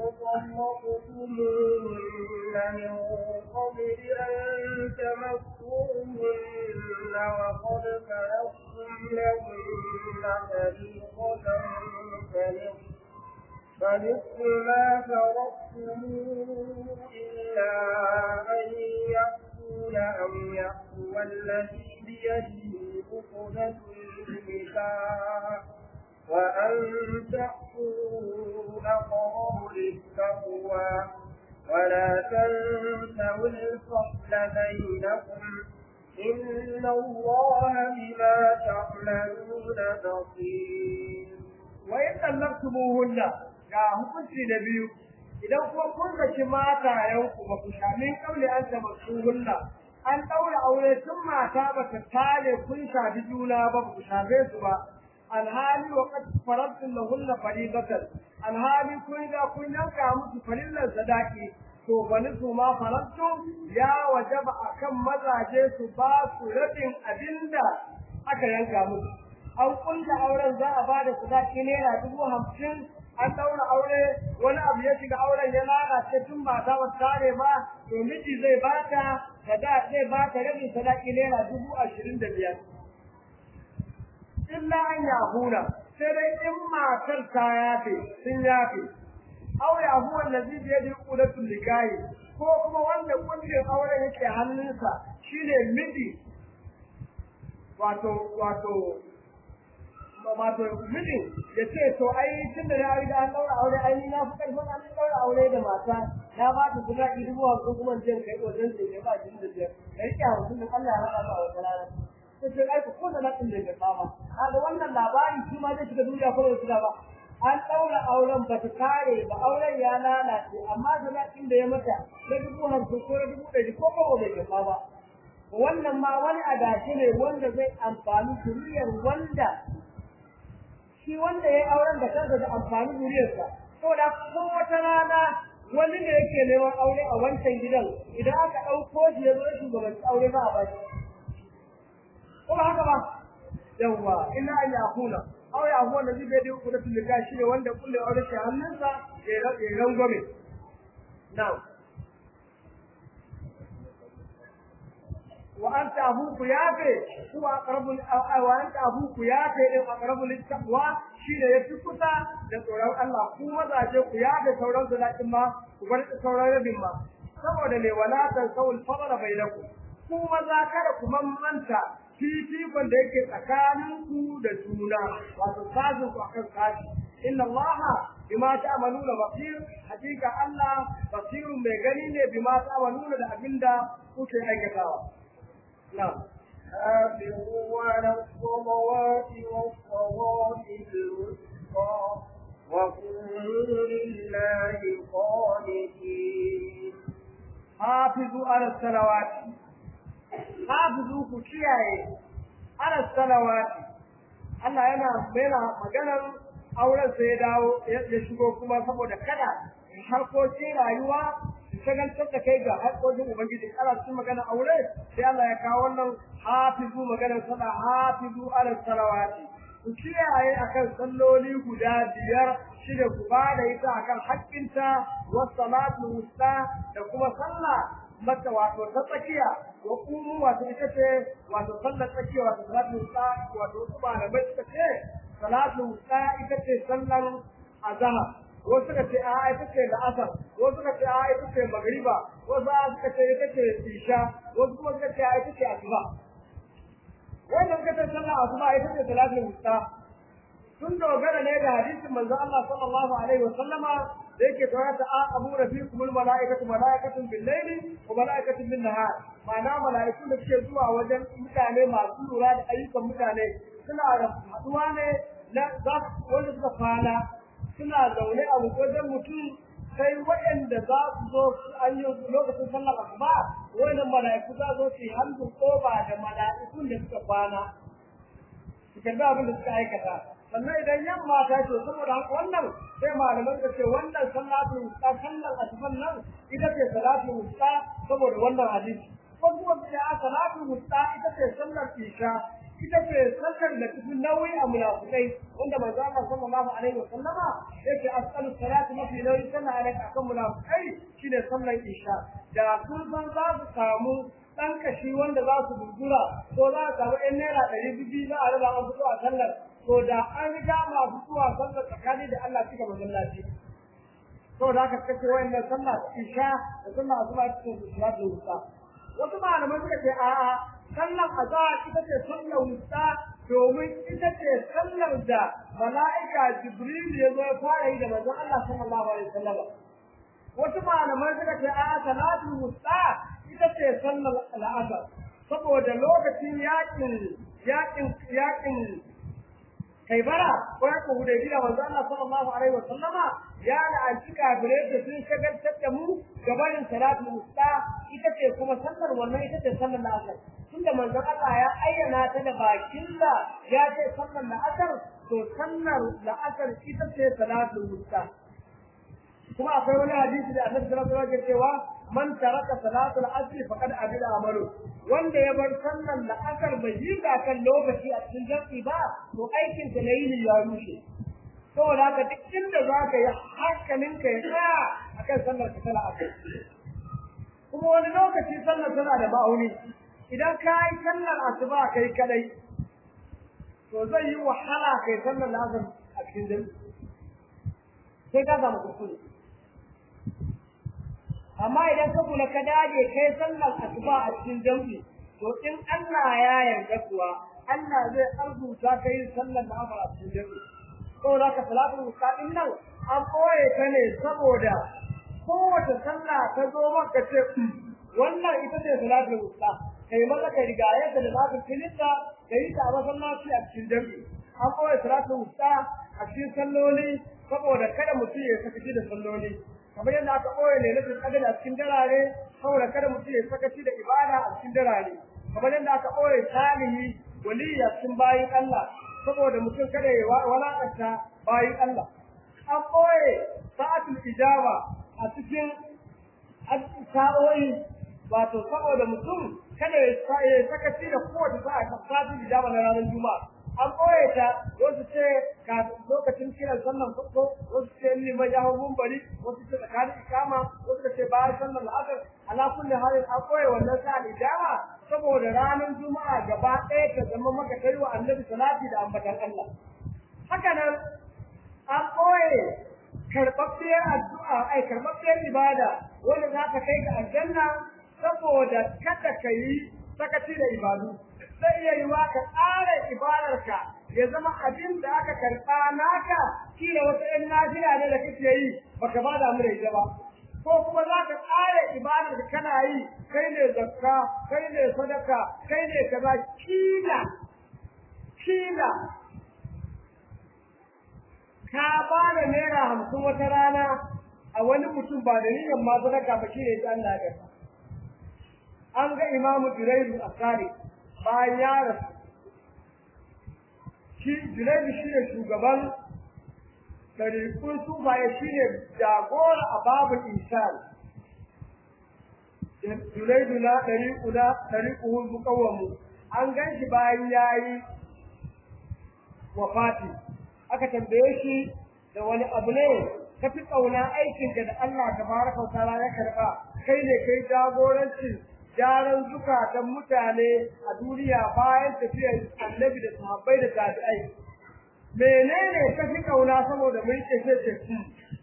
طلقتموهن من قبل أن تمسوهن وقد فرضتم لهن فريضة فنصف فنصف ما فرضتم إلا أن يأكل أو يأكل الذي بيده عقدة النكاح وأن تأكلوا أقرب للتقوى ولا تنسوا الفضل بينكم إن الله بما تعملون بصير وإن طلقتموهن ga hukunci da biyu idan kuma kun saki matayenku ba ku shamin kaule an tamassuhunna an ɗaura aure tun mata ba ta tare kun shafi juna ba ku shafe su ba alhali wa qad faradtum lahunna fariidatan alhali kun ga kun yanka musu farillan sadaki to bani su ma faradtum ya wajaba akan mazaje su ba su rabin abinda aka yanka musu an kulla auren za a bada sadaki naira dubu hamsin an daura aure wani abu ya shiga auren ya lalace tun ba ta tare ba to miji zai bata sada zai bata rabin sadaki naira dubu ashirin da biyar illa an yahuna sai dai in matar ta yafe sun yafe aw yahu allazi bi yadi qudatul likahi ko kuma wanda kungiyar auren yake hannunsa shine miji wato wato wato mijin ya ce to ai tun da ya riga an daura aure ai ni na fi karfin an daura aure da mata na ba ta guda ki dubu hamsin kuma in je kai wajen sai kai ba jin da biyar ka rike hamsin din Allah ya haɗa ba a wata rana sai ce ai ko da na ɗin da ka kama kaga wannan labari shi ma zai shiga duniya ko da shiga ba an ɗaura auren ba ta kare ba auren ya lalace amma zalatin da ya mata na dubu hamsin ko na dubu ɗari ko ba bai karɓa ba wannan ma wani adashi ne wanda zai amfani zuriyar wanda shi wanda ya yi auren da kansa da amfani zuriyarsa saboda ko wata rana wani ne yake neman aure a wancan gidan idan aka ɗauko shi ya zo shugabanci aure ba a ba shi ko ba haka ba yawwa ina an yakuna aw ya huwa nabi bai da ku da tulika shi ne wanda kulle aure shi hannunsa ya ya rangwame now wa anta abuku yafe huwa aqrabu wa anta abuku yafe din aqrabu littaqwa shi ne yafi kusa da tsoron Allah ku mazaje ku yafe sauran zalatin ma ku bar sauran rabin ma saboda ne wala tan sawul fadla bainakum ku maza kada ku mamanta fifikon da yake tsakaninku da juna wato sazin ku akan sashi inna allaha bima ta'maluna basir hakika allah basirun mai gani ne bima ta'maluna da abinda kuke aikatawa na'am حافظوا على الصلوات والصلاة الوسطى وقوموا لله قانتين حافظوا على الصلوات hafizu ku kiyaye ala salawati Allah yana yana maganar auren sai ya dawo ya shigo kuma saboda kada harkokin rayuwa su shagaltar da kai ga harkokin ubangiji ana cikin magana aure sai Allah ya kawo wannan hafizu maganar sallah hafizu ala salawati ku kiyaye akan salloli guda biyar shine ku ba da ita akan haƙƙinta was salatu wusta da kuma sallah mata wato ta tsakiya wa kumu wato ita ce wato sallar tsakiya wato salatu wusta wato wasu malamai suka ce salatu wusta ita ce sallar azhar wasu suka ce a ita ce la'asar wasu suka ce a ita ce magriba wasu suka ce ita ce isha wasu kuma suka ce a ita ce asuba wannan suka ce sallar asuba ita ce salatu wusta sun dogara ne da hadisin manzo Allah sallallahu alaihi wa sallama da yake tawaya ta abu rafiqum al malaikatu malaikatun bil layli wa malaikatun bin nahar ma'ana malaiku da suke zuwa wajen mutane masu lura da ayyukan mutane suna da haduwa ne na za wanda suka kwana suna zaune a wajen mutum sai waɗanda za su zo an yi lokacin sallar asuba wannan malaiku za su yi hannu koba da malaikun da suka kwana su karbi abin da suka aikata sannan idan yamma ta ce saboda haka wannan sai malaman ka ce wannan salatu wusta sallar asuban nan ita ce salatu wusta saboda wannan hadisi ko kuma ce a salatu wusta ita ce sallar isha ita ce sallar da tafi nauyi a munafikai wanda manzo Allah sallallahu alaihi wa sallama yake asqalu salati mafi nauyi tana alaka akan munafikai shine sallar isha da sun san za su samu dan kashi wanda za su dudura ko za a samu ɗan naira ɗari biyu za a raba an fito a sallar to da an riga masu zuwa sallar tsakani da Allah cika masallaci to da aka kace wayannan sallah isha da sallah asuba cikin salatu wusta wasu malaman suka ce a'a sallar azhar ita ce sallar wusta domin ita ce sallar da mala'ika jibril ya zo ya fara yi da manzon Allah sallallahu alaihi wasallam wasu malaman suka ce a'a salatu wusta ita ce sallar al'asar saboda lokacin yakin yakin yakin kai bara ko ya ku da gida manzo Allah sallallahu alaihi wa sallama ya la'anci kafirai da sun shagaltar da mu gabanin salatu musta ita ce kuma sallar wannan ita ce sallar la'asar tunda manzo Allah ya ayyana ta da bakin da ya ce sallar la'asar to sallar la'asar ita ce salatu musta kuma akwai wani hadisi da Annabi sallallahu alaihi wasallam cewa man taraka salatul asr faqad abida amalu wanda ya bar sallar la'asar bai yi ga kan lokaci a cikin jami'i ba to aikin ta nayi ya rushe saboda haka duk inda za ka yi hankalin ka ya tsaya akan sallar ka tana asar kuma wani lokaci sallar tana da ma'auni idan ka yi sallar asuba kai kadai to zai yi wahala kai sallar la'asar a cikin jami'i sai ka samu kuskure amma idan ka kula ka dage kai sallar asuba a cikin jam'i to in Allah ya yarda kuwa Allah zai arzuta ka yin sallar da amara a cikin jami'i saboda ka salatul wusta din nan an koye ta ne saboda kowace sallah ta zo maka ce wannan ita ce salatul wusta kai maza ka riga yadda da zaka filinta da yi ta a masallaci a cikin jami'i an koye salatul wusta a cikin salloli saboda kada mutum ya sakaci da salloli kamar yadda aka koye ne na kadar a cikin darare saboda kada mutum ya sakaci da ibada a cikin darare kamar yadda aka koye salihi waliya cikin bayin Allah saboda mutum kada ya walakanta bayin Allah an koye sa'atul ijaba a cikin sa'o'i wato saboda mutum kada ya sakaci da kowace sa'a ta sa'atul ijaba na ranar juma'a an ɓoye ta wasu ce lokacin kiran sallan farko wasu ce liman ya hau bari wasu ce tsakanin ikama wasu ce bayan sallan la'asar ala kulli halin an ɓoye wannan sa'al ijama saboda ranar juma'a gaba ɗaya ta zama maka kai wa annabi salati da ambatan Allah haka nan an ɓoye karɓaɓɓiyar addu'a ai karɓaɓɓiyar ibada wanda za ta kai ga aljanna saboda kada ka yi sakaci da ibadu zai iya yi wa ka tsara ibadarka ya zama abin da aka karɓa naka kila wata ɗan nafila ne da kake yi baka ba da mu da ita ba ko kuma za ka tsara ibadar da kana yi kai ne zakka kai ne sadaka kai ne kaza kila kila ka ba da naira hamsin wata rana a wani mutum ba da niyyar ma sadaka ba shi ne ta Allah ya an ga imamu Duraidu a Sari bayan ya rasu shi Junaidu shi ne shugaban ɗariƙun sufaye shi ne jagora a babu insan Junaidu na ɗariƙu na ɗariƙu hulbu ƙawamu an gan shi bayan ya yi wafati aka tambaye shi da wani abu ne ka fi ƙauna aikinka da Allah ta baraka wa ta'ala ya karɓa kai ne kai jagorancin gyaran zukatan mutane a duniya bayan tafiyar annabi da sahabbai da tabi'ai menene ka fi kauna saboda mun ce sai ce ku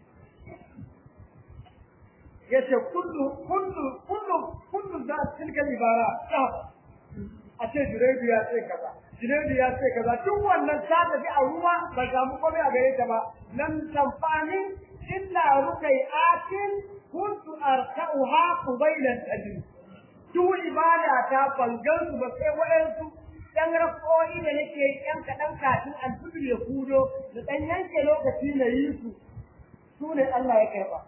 yace kullu kullu kullu kullu da tilka ibara ta a ce juraidu ya ce kaza juraidu ya ce kaza duk wannan ta tafi a ruwa ba ga mu komai a gare ta ba lam tanfani illa rukai atin kuntu arka'uha qabila al-ajr duk ibada ta bangan su ba sai waɗansu ɗan rako'i da nake ɗan kaɗan kafin alfibir ya kudo da ɗan yanke lokaci na yi su su ne Allah ya karɓa.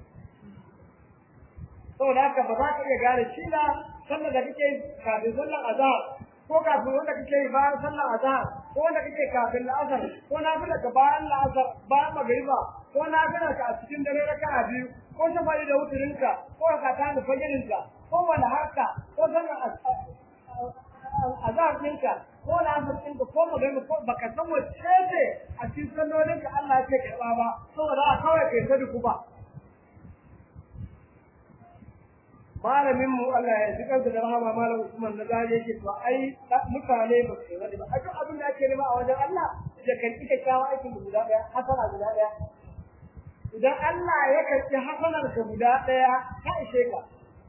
Saboda haka ba za ka iya gane shi na sallar da kake kafin sallar azhar ko kafin wanda kake yi bayan sallar azhar ko wanda kake kafin la'asar ko na fi daga bayan la'asar bayan magariba ko na fi ka a cikin dare raka'a biyu ko shafa'i da wuturinka ko ka ta da fagirinka ko wani harka ko sanin azab ɗinka ko lafiyar ɗinka ko magana ko baka san wacce ce a cikin sannoninka Allah ce karɓa ba saboda a kawai kai ta duku ba malamin mu Allah ya ji kansa da rahama malam Usman na zai yake to ai mutane ba su yi ba a duk abin da ake nema a wajen Allah ya karɓi kyakkyawan aikin guda ɗaya hasana guda ɗaya idan Allah ya karɓi hasanar ka guda ɗaya ka ishe ka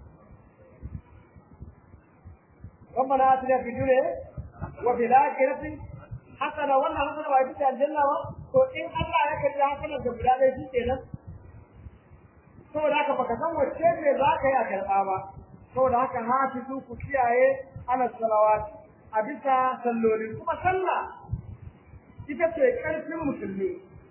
ربنا آتنا في الدنيا وفي الآخرة حسنة ولا حسنة وعيدت الجنة to in Allah ya kalli hasanar da guda ɗaya shi kenan saboda haka baka san wacce ne za ka yi a karɓa ba saboda haka hafizu ku kiyaye ana salawat a bisa salloli kuma sallah ita ce ƙarfin musulmi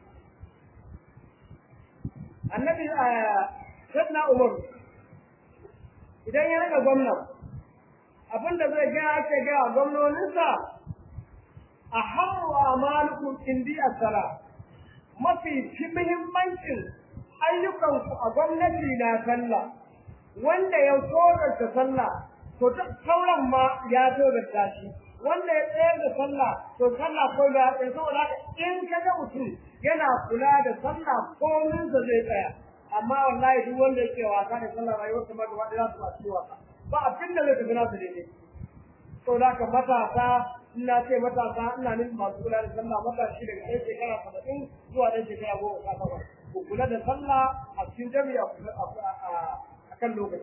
annabi sayyidina umar idan ya rage gwamnati abinda zai ga ake ga gwamnoninsa a hawa malikun indi sala mafi ci muhimmancin ayyukanku a gwamnati na sallah wanda ya tsorata sallah to duk sauran ma ya tsorata shi wanda ya tsayar da sallah to sallah ko da ya saboda in ka ga mutum yana kula da sallah kominsa zai tsaya amma wallahi duk wanda yake wasa da sallah rayuwarsa ma gaba ɗaya za su masu wasa ba abin da zai tafi nasu daidai to da ka matasa ina ce matasa ina nufin masu kula da sallah matashi daga ɗan shekara saba'in zuwa ɗan shekara goma sha takwas ku kula da sallah a cikin jami'a a kan lokaci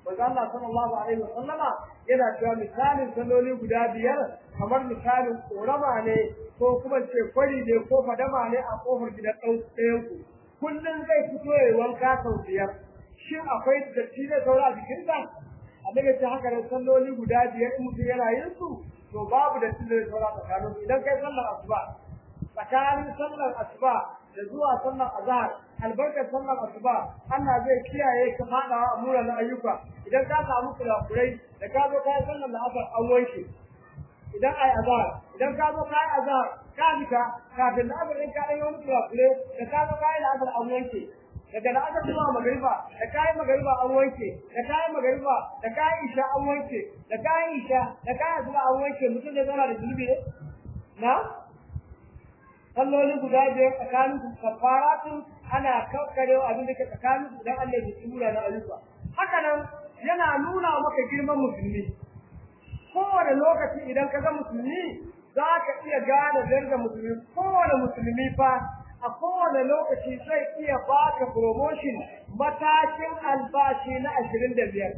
manzo Allah sallallahu alaihi wa sallama yana cewa misalin salloli guda biyar kamar misalin korama ne ko kuma ce kwari ne ko fadama ne a kofar gidan ɗayan ku kullum zai fito ya wanka sau biyar shin akwai datti da saura a jikinsa annabi ce haka ne salloli guda biyar in mutum yana yin su to babu datti da saura tsakanin idan kai sallar asuba tsakanin sallar asuba da zuwa sallar azhar albarkar sallar asuba Allah zai kiyaye ka fadawa a muran ayyuka idan ka samu kurakurai da ka zo kai sallar la'asar an wanke idan ai azhar idan ka zo kai azhar ka fita kafin da abin ka yi wani kurakure da ka zo kai la'asar an wanke daga la'asar zuwa magariba da kai magariba an wanke da kai magariba da kai isha an wanke da kai isha da kai asuba an wanke mutum zai zauna da zunubi ne na salloli guda biyar tsakanin su kafaratun ana kakkare abin da ke tsakanin su dan Allah ya tsura na ayyuka haka nan yana nuna maka girman musulmi kowane lokaci idan ka ga musulmi za ka iya gane darajar musulmi kowane musulmi fa a kowane lokaci zai iya baka promotion matakin albashi na ashirin da biyar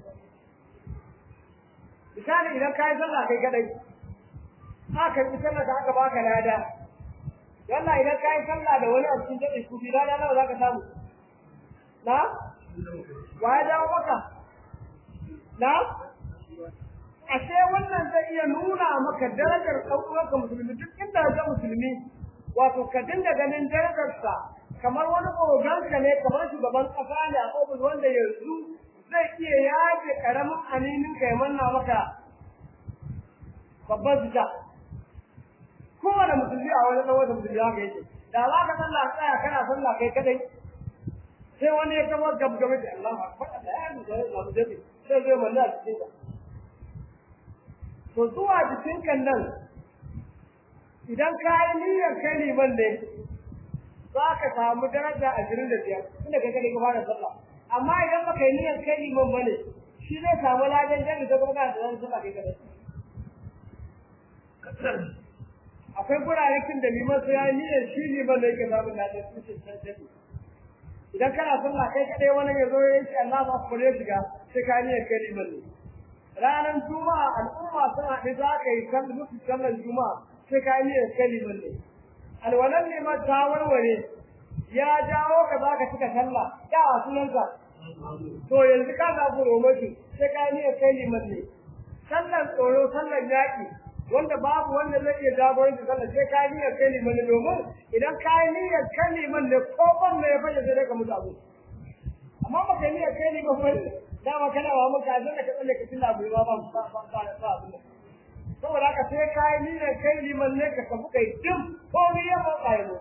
misali idan ka yi sallah kai kadai aka yi sallah da aka baka lada Yalla idan ka yi sallah da wani a cikin daɗin kuɗi rana nawa za ka samu? Na? Wa ya jawo maka? Na? Ashe wannan zai iya nuna maka darajar ɗaukuwarka musulmi duk inda ga musulmi wato ka dinga ganin darajarsa kamar wani oganka ne kamar shugaban ƙasa ne a ofis wanda yanzu zai iya yaje ƙaramin anininka ya manna maka babban fita. kowane musulmi a wani ɗan wata musulmi haka yake da za ka sallah tsaya kana sallah kai kadai sai wani ya kama gab game da Allah akbar da ya yi da Allah da sai zai manna a cikin ka to zuwa cikin kan nan idan ka yi niyyar kai liman ne za ka samu daraja ashirin da biyar tunda kai kadai ka fara sallah amma idan baka yi niyyar kai liman ba ne shi zai samu ladan jami'a ta kuma kana da sallah kai kadai akwai gurare kin da liman sai ya niyyar shi liman da yake samun ladan su ce san jami'a idan kana sallah kai kadai wani ya zo ya ce Allahu akbar ya shiga sai ka niyyar kai liman ne ranar juma'a al'umma sun haɗu za ka yi kan musu sallar juma'a sai ka niyyar kai liman ne alwalan liman ta warware ya jawo ka za ka cika sallah ya a sunanka to yanzu ka samu romashi sai ka niyyar kai liman ne sallar tsoro sallar yaƙi wanda babu wanda zai iya jagoranci sallah sai ka niyyar kai liman ne domin idan ka yi niyyar kai liman ne ko ban ne ya fashe sai dai ka mutu abu amma ba ka niyyar kai liman ba dama kana wa maka azan da ka tsalle ka tilla abu ba ba ba ba ba abu saboda haka sai ka yi niyyar kai liman ne ka tafi kai dim ko ni ya ba ka yi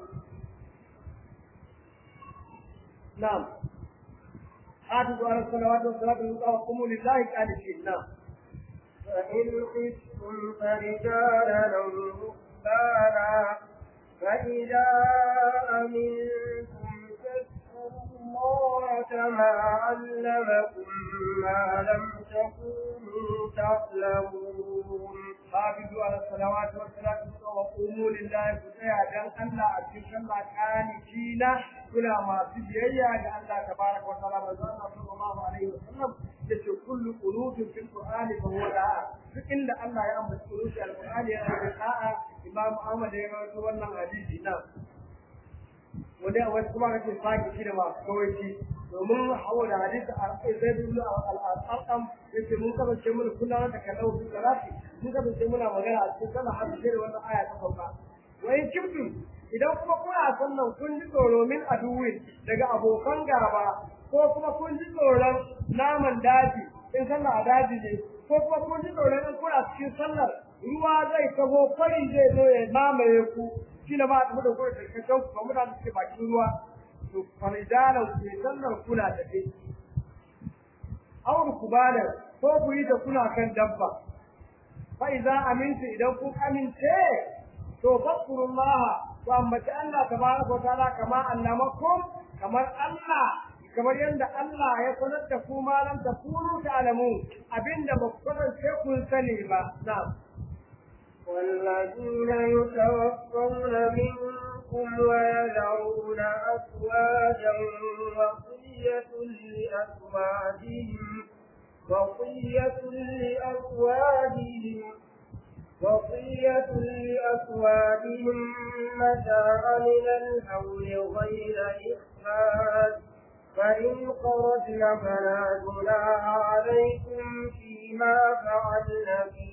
na'am حافظوا على الصلوات والصلاة الوسطى وقوموا لله قانتين نعم فإن خفتم فرجالا أو ركبانا فإذا أمنتم فاذكروا الله كما علمكم ما لم تكونوا تعلمون حافظوا على الصلوات والصلاة الوسطى وقوموا لله فتيا دان الله أكيد الله قانتين كلا ما في بيئة الله تبارك وتعالى وزارة صلى الله عليه وسلم yace kullu qunutun fil qur'ani fa huwa da'a duk inda Allah ya ambata qunuti al-qur'ani ya da da'a Imam Ahmad ya rawaito wannan hadisi na wanda wasu kuma kace saki shi da ma kawai domin hawa da hadisi a zai bi al-arqam yace mun kaba ce mun kula da kallau fi salati mun kaba ce muna magana a cikin sallah har sai wannan aya ta sauka wai kibtu idan kuma kuna sallan kun ji tsoro min aduwin daga abokan gaba ko kuma kun ji tsoron naman daji in sallah a daji ne ko kuma kun ji tsoron in kuna cikin sallar ruwa zai taho kwari zai zo ya mamaye ku shi ne ba a tafi da kuma tarkacen ku kamar da suke bakin ruwa to faridalan ku sallar kuna da dai aur kubalan ko ku yi da kuna kan dabba fa idza amintu idan kun amince to fadkurullah to ambaci Allah tabaraka wa ta'ala kama annamakum kamar Allah kamar yadda Allah ya sanar da ku malam ta kunu ta'lamu abinda ba ku kasance kun sani ba na'am والذين يتوفون منكم ويذرون أزواجا وصية لأزواجهم وصية لأزواجهم وصية لأزواجهم متاعا من الحول غير إخراج فإن خرجن فلا جناح عليكم فيما فعلن في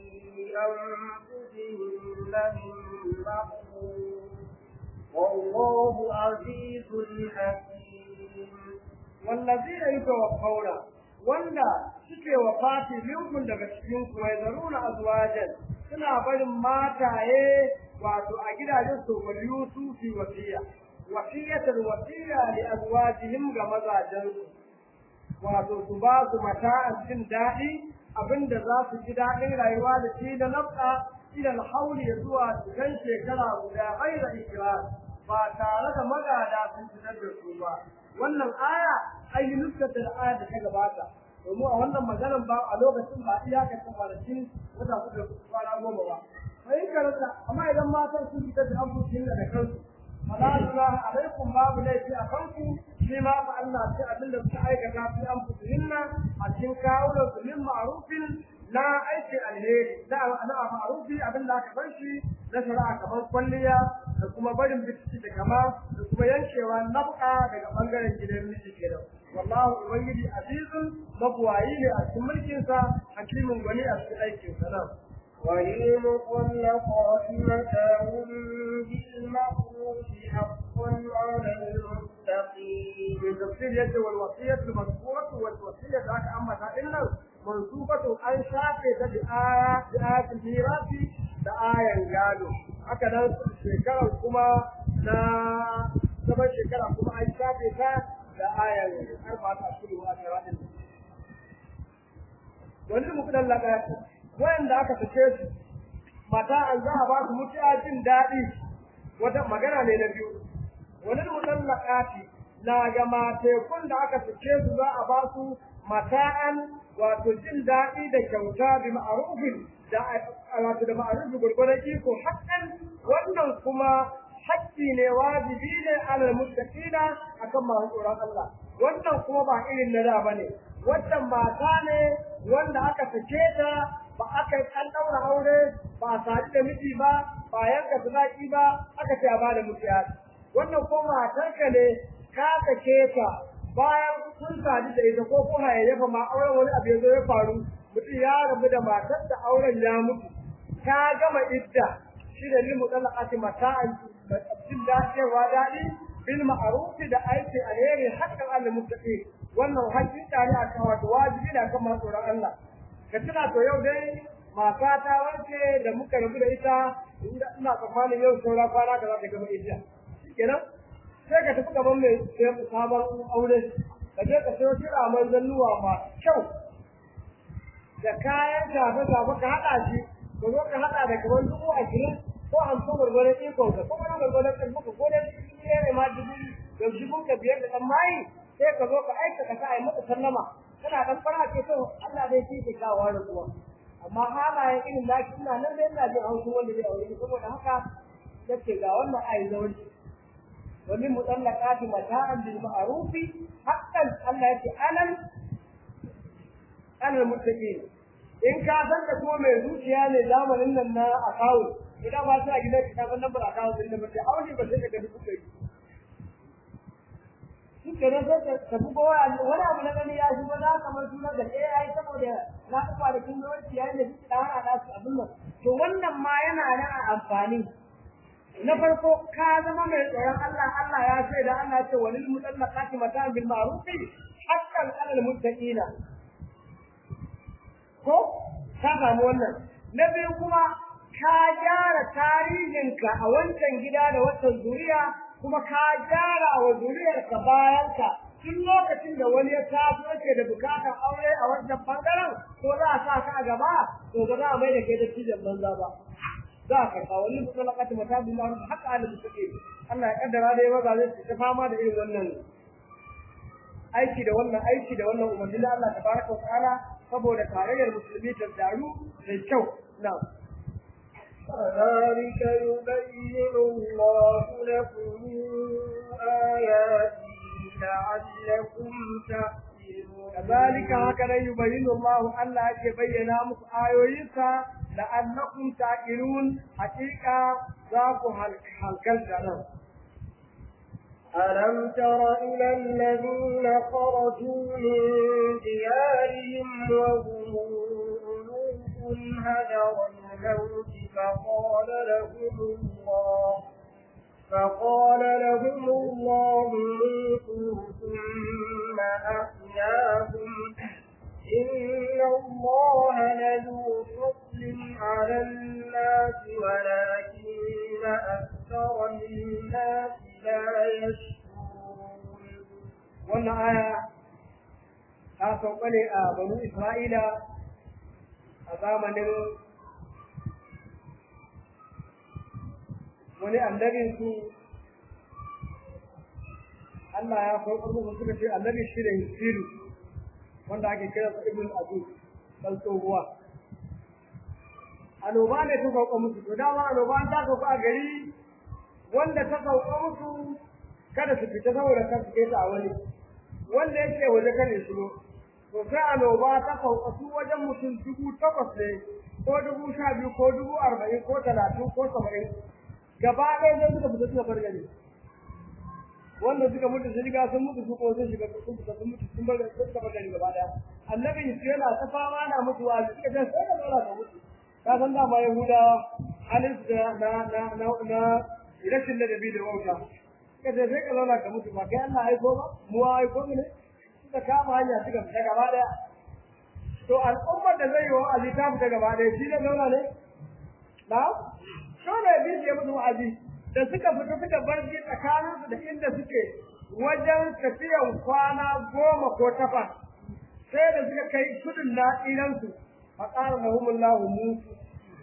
أنفسهن من معروف والله عزيز حكيم والذين يتوفون wanda suke wafati minkum daga cikin ku wai zaruna azwajan suna barin mataye wato a gidajen su waliyu su fi wasiya wasiyatul wasiya li azwajihim ga mazajen su wato su ba su mata'an jin daɗi abinda za su ji daɗin rayuwa da shi da nafsa idan hauli zuwa cikin shekara guda ghaira ikrar ba tare da magada sun fitar da su ba wannan aya ai nuskatar aya da ta gabata domin a wannan maganar ba a lokacin ba iyakar ta kwanakin wata kuka kwana goma ba sai karanta amma idan matan sun fitar da amfushin da kansu fala junaha alaikum babu laifi a kanku shi ma fa Allah sai abin da suka aikata fi anfusihinna a cikin kawunan su min ma'rufin na aiki alheri da ana ma'rufi abin da aka bar shi na shari'a kamar kwalliya da kuma barin bitci da kama da kuma yankewa nafka daga bangaren gidan miji kenan wallahu ubangiji azizun mabuwayi ne a cikin mulkinsa hakimin gwani a cikin aikinsa nan وللمطلقات متاع بالمعروف حقا على المتقين من تفسير يد والوصية المذكورة والوصية ذاك أما تائلنا منصوبة أن شافة بآية بآية الميراث بآية قالوا هكذا شكرا كما نا سبع شكرا كما أن شافة بآية أربعة أشهر وأشهر wani mukudan lagati wayanda aka fice su mata an za a ba su mutuwa jin daɗi wata magana ne na biyu wani mukudan lagati na ga matekun da aka fice su za a ba su mata'an wato jin daɗi da kyauta bi ma'arufin da wato da ma'arufin gurgurar iko hakan wannan kuma hakki ne wajibi ne alal muttaqina akan masu tsoron Allah wannan kuma ba irin na da bane wannan mata ne wanda aka sake ta ba aka yi an daura aure ba a sadu da miji ba ba yanka sadaki ba aka ce a ba da mutiya wannan ko matarka ne ka sake ta bayan kun sadu da ita ko ko hayayyafa ma auren wani abu ya zo ya faru mutum ya rabu da matar da auren ya mutu ka gama idda shi da limu dalaqati mata'an jin dacewa daɗi bil ma'ruf da aiki alheri hakan Allah muttaqi wannan hakika ne akan wato wajibi ne akan masu tsoron Allah ka tuna to yau dai mata ta wanke da muka rabu da ita ina tsammanin yau saura kwana da za ta gama idda kenan sai ka tafi gaban mai sabon aure ka je ka sayo kira mai zannuwa ma kyau da kayan shafe-shafe ka haɗa shi ka zo ka haɗa da kamar dubu ashirin ko hamsin gwargwaron ikon ka ko wani gwargwaron kan muka ko dai ne ne ma dubu da dubu ka biyar da ɗan mayi sai ka zo ka aika ka sa a yi maka sallama kana ɗan fara ce to Allah zai ci ke kawo da kuma amma halayen irin da shi ina nan dai ina jin haushin wanda zai aure saboda haka yace ga wannan ayi zauri wani mutallaqati mata'an bil ma'ruf haqqan Allah yace anan alal muttaqin in ka san da kuma mai zuciya ne zamanin nan na akawun idan ba sai a gidan ka san lambar akawun din da ba sai aure ba sai ka ga dubu kai shi ke nan sai ka buga wani wani abu na gani ya shi ba za ka mar suna da AI saboda na ga kwanakin yawanci yayin da suke da hana su abin nan to wannan ma yana nan a amfani na farko ka zama mai tsoron Allah Allah ya ce da Allah ce walil mutallaqati mata'an bil ma'ruf haqqan 'alal muttaqina ko ka samu wannan na biyu kuma ka gyara tarihinka a wancan gida da wancan zuriya kuma ka gyara wa zuriyarka bayanka tun lokacin da wani ya taso yake da bukatar aure a wancan bangaren ko za a sa ka a gaba to ba za a mai da kai da cikin banza ba za ka kawo wani mutalakati mata bin ma'ruf haka ala mutaqi Allah ya kaddara da yawa zai ta fama da irin wannan aiki da wannan aiki da wannan umarni da Allah tabaraka wa ta'ala saboda tarayyar musulmi ta daru da kyau na كذلك يبين الله لكم آياته لعلكم kazalika haka nan yubayyinu Allah Allah yake bayyana muku ayoyinsa la'annakum taqilun haqiqa za ku halkalta nan ألم تر إلى الذين خرجوا من ديارهم وهم ألوف هدر الموت فقال لهم الله فقال لهم الله موتوا ثم أحياهم إن الله لذو فضل على الناس ولكن أكثر الناس لا يشكرون wannan aya ta sauka ne a banu Isra'ila a zamanin wani annabin su Allah ya sauka musu suka ce annabi shi da Hisiru wanda ake kira sa Ibn Abu dan tsohuwa annoba ne ta sauka musu to dama annoba ta sauka a gari wanda ta sauka musu kada su fita saboda kan su ta a wani wanda yake waje kan shigo to sai annoba ta sauka su wajen mutum dubu takwas ne ko dubu sha biyu ko dubu arba'in ko talatin ko saba'in gaba ɗaya zai suka fita suka bar gari wanda suka mutu sun riga sun mutu su ko sun shiga sun fita sun mutu sun bar suka bar gari gaba ɗaya annabi Yesu yana ta fama na mutuwa suka ce sai da zara ka mutu ka san dama yahudawa halin su na na na na rashin ladabi da wauta suka ce sai ka zauna ka mutu ba kai Allah aiko ba mu aiko mu ne suka kama hanya suka fita gaba ɗaya to al'ummar da zai yi wa'azi ta fita gaba ɗaya shi ne zauna ne na dole bi ya musu wa'azi da suka fita suka bar shi tsakaninsu da inda suke wajen tafiyan kwana goma ko takwas sai da suka kai kudin na'iransu a ƙara na humullahu mutu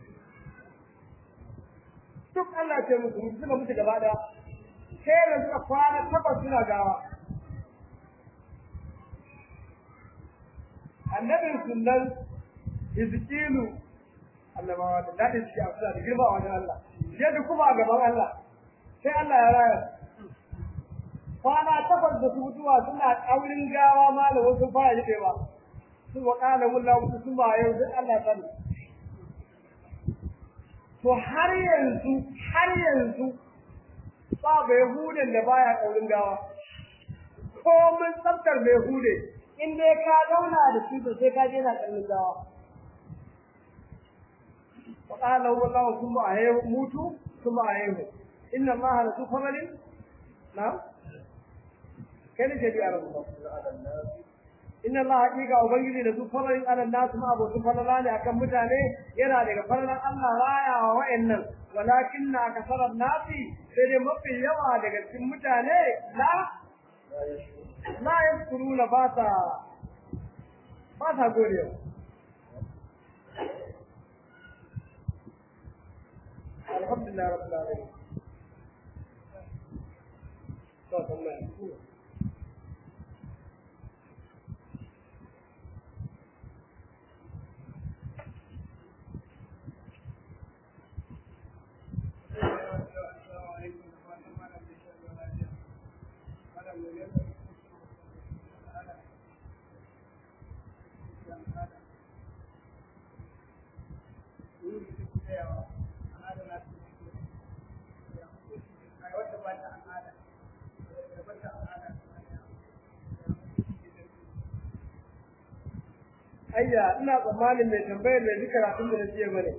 duk Allah ce musu mutu suka mutu gaba ɗaya sai da suka kwana takwas suna gawa annabin sunan hizkilu Allah ma wata daɗin ciki a suna da girma a wajen Allah yadda kuma a gaban Allah sai Allah ya raya kwana takwas da su mutuwa suna ƙaurin gawa ma da wasu fara jiɗewa su wa ƙala mulla mutu su ma yau duk Allah sani to har yanzu har yanzu ba bai hudun da baya ƙaurin gawa ko mun tsaftar bai hude in dai ka zauna da shi to sai ka je na ƙaurin gawa وقال له الله ثم أهيه موتوا ثم أهيه إن الله لذو فضل نعم كان جدي على الله إن الله حقيقة أبنجي لذو فضل على الناس ما أبو سفضلان أكم متاني يرى لك فضل الله رايا وإن ولكن أكثر الناس سيدي مفي يوى لك متاني لا لا يذكرون باسا باسا قولي الحمد لله رب العالمين صوت الله ayya ina tsammanin mai tambayar mai duka karatun da na jiya bane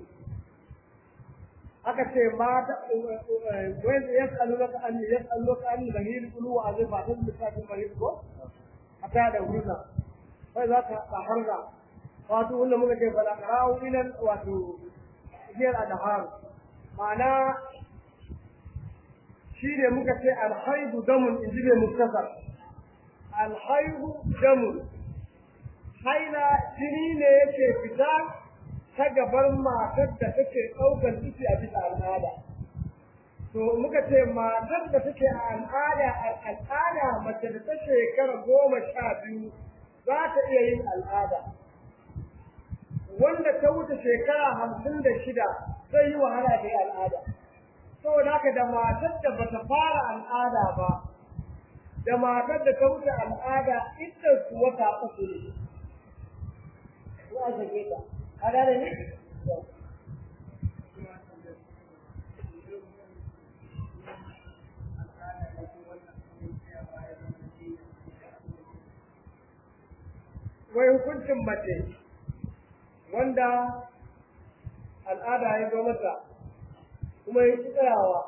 aka ce mata wai ya tsallu laka an ya tsallu laka an bahir kulu wa azai ba san lissafin bahir ko ata da hurna sai za ka harga wato wanda muka ce fala qara'u ila wato hiyar adhar ma'ana shi ne muka ce alhaidu damun inji mai muktasar alhaidu damun haila jini ne yake fita ta gabar matar da take ɗaukar ciki a bisa al'ada. To muka ce matar da take a al'ada a al'ada mace da ta shekara goma sha biyu za ta iya yin al'ada. Wanda ta wuce shekara hamsin da shida zai yi wahala da yi al'ada. Saboda haka da matar da bata fara al'ada ba, da matar da ta wuce al'ada ita su wata uku ne ko a sake ta ka gane ne wai hukuncin mace wanda al'ada ya zo mata kuma ya ci tsayawa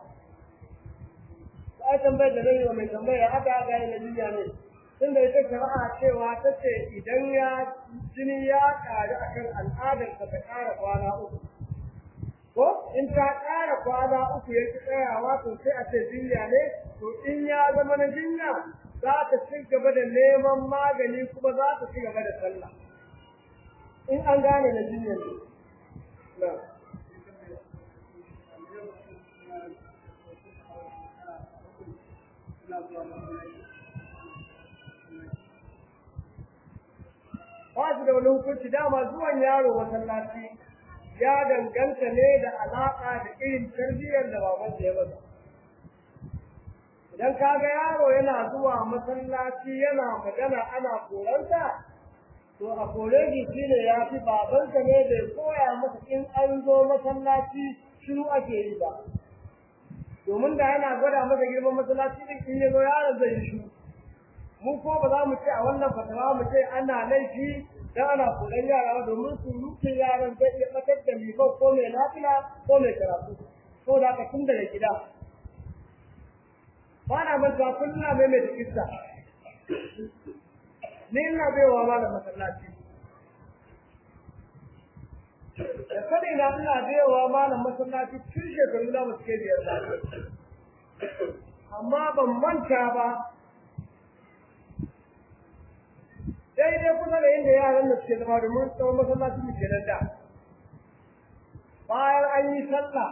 ai tambayar da zai mai tambaya aka aka yi nabiyya ne tunda ita shari'a cewa ta ce idan ya jini ya ƙaru akan al'adar ta ƙara kwana uku ko in ta ƙara kwana uku ya ci tsayawa to sai a ce jinya ne to in ya zama na jinya za ta ci gaba da neman magani kuma za ta ci gaba da sallah in an gane na jinya ne na ba su da wani hukunci dama zuwan yaro masallaci ya danganta ne da alaƙa da irin tarbiyyar da baban ya masa idan ka ga yaro yana zuwa masallaci yana magana ana koranta to a kore shi ne ya fi babansa ne da ya koya masa in an zo masallaci shiru ake yi ba domin da yana gwada masa girman masallaci din in ya zo yaron zai yi shiru mu ko ba za mu ce a wannan fatawa mu ce ana laifi dan ana koran yara ba domin su rufe yaran zai iya batar da liban ko mai lafiya ko mai karatu ko da ka tun daga gida ba na manta kullum mai mai tikista ni ina baiwa ma da masallaci da sani na ina baiwa ma da masallaci tun shekaru da ba su kai biyar ba amma ban manta ba daidai kusa da inda yaran da suke zama domin tsawon masallacin mu kenan da bayan an yi sallah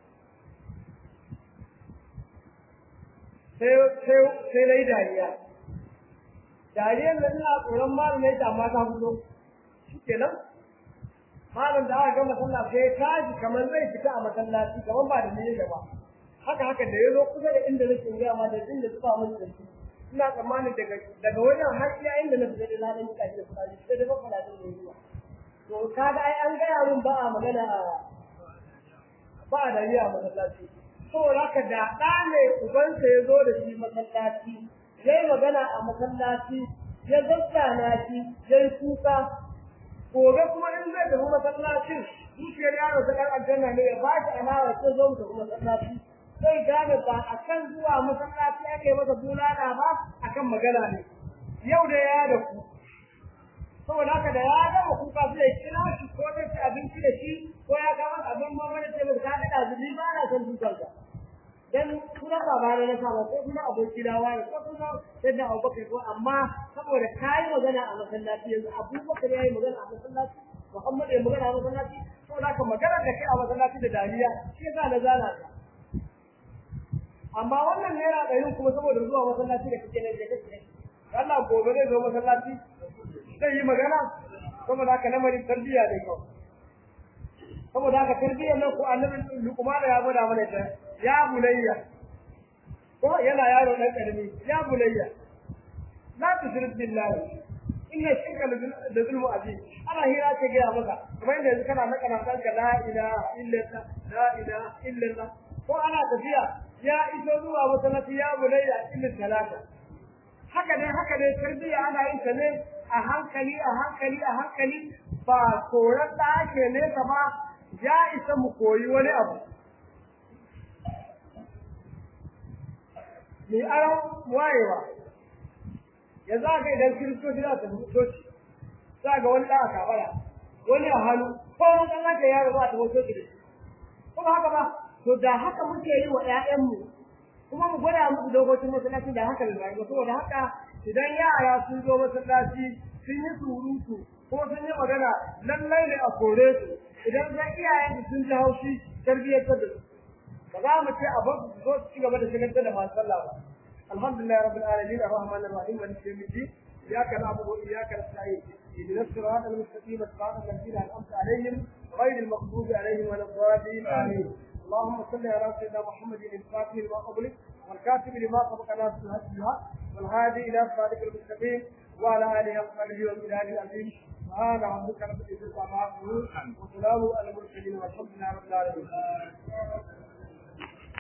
sai na yi dariya dariyar da ina tsoron malam ya amma ta fito shi kenan malam da aka gama sallah sai ya tashi kamar zai fita a masallaci kamar ba da niyyar ba haka haka da ya zo kusa da inda nake gaya ma da inda suka mun da shi ina tsammanin daga daga wajen har iya inda na fita da ladan nika shi da fara sai da ba da ne zuwa to kaga ai an gaya min ba a magana ba a dariya a masallaci saboda haka da ɗa ne ubansa ya zo da shi masallaci ya yi magana a masallaci ya zazzana shi ya yi kuka gobe kuma in zai tafi masallacin zuciyar yaro ta ɗan aljanna ne ya ba shi alawa sai zo mu tafi masallaci zai gane ba a kan zuwa masallaci ake masa bulala ba a kan magana ne yau da ya da ku saboda haka da ya gama kuka sai ya kira shi ko zai ci abinci da shi ko ya kama abin mamman da sai ka ga zubi ba na son dukan ka dan kuma baba na saba ko kuma aboki da wani ko kuma yadda Abubakar ko amma saboda kai magana a masallaci yanzu Abubakar yayi magana a masallaci Muhammad ya magana a masallaci saboda haka magana da kai a masallaci da dariya shi yasa na zana ka amma wannan naira ɗarin kuma saboda zuwa masallaci da kake nan da kake Allah gobe zai zo masallaci zai yi magana saboda haka lamarin tarbiyya ne kawai saboda haka tarbiyyar nan ko annabi Luqman ya gwada mana ta ya bulayya ko yana yaro dan karami ya bulayya la tushrik billahi inna shirka da zulmu azim ana hira ce ga maka kuma inda yanzu kana naka nan ka la ilaha illallah la ilaha illallah ko ana tafiya ya iso zuwa masallaci ya bulayya ilmin talata haka ne haka ne tarbiyya ana yin ta ne a hankali a hankali a hankali ba koran da ake ne ba ya isa mu koyi wani abu mai aron wayewa ya za ka idan kiristoci za su mutoci za ga wani ɗan kabara wani a hannu ko wani ɗan haka yaro za ta mutoci da shi kuma haka ba to da haka muke yi wa ‘ya'yanmu kuma mu gwada musu dokokin masallaci da haka da rayuwa saboda haka idan yara sun zo masallaci sun yi surutu ko sun yi magana lallai ne a kore su idan zan iyayen sun ji haushi tarbiyyar da su ba za mu ce a bar su zo su ci gaba da shigar da masu sallah ba alhamdulillah rabbil alamin arrahman arrahim maliki yawmiddin iyyaka na'budu wa iyyaka nasta'in اهدنا الصراط المستقيم صراط الذين انعمت عليهم غير المغضوب عليهم ولا الضالين امين اللهم صل على سيدنا محمد الفاتح لما قبلك والكاتب لما سبق ناس الهدى والهادي الى صراطك المستقيم وعلى اله وصحبه والبلاد العظيم سبحان ربك رب العزه عما يصفون وسلام على المرسلين والحمد لله رب العالمين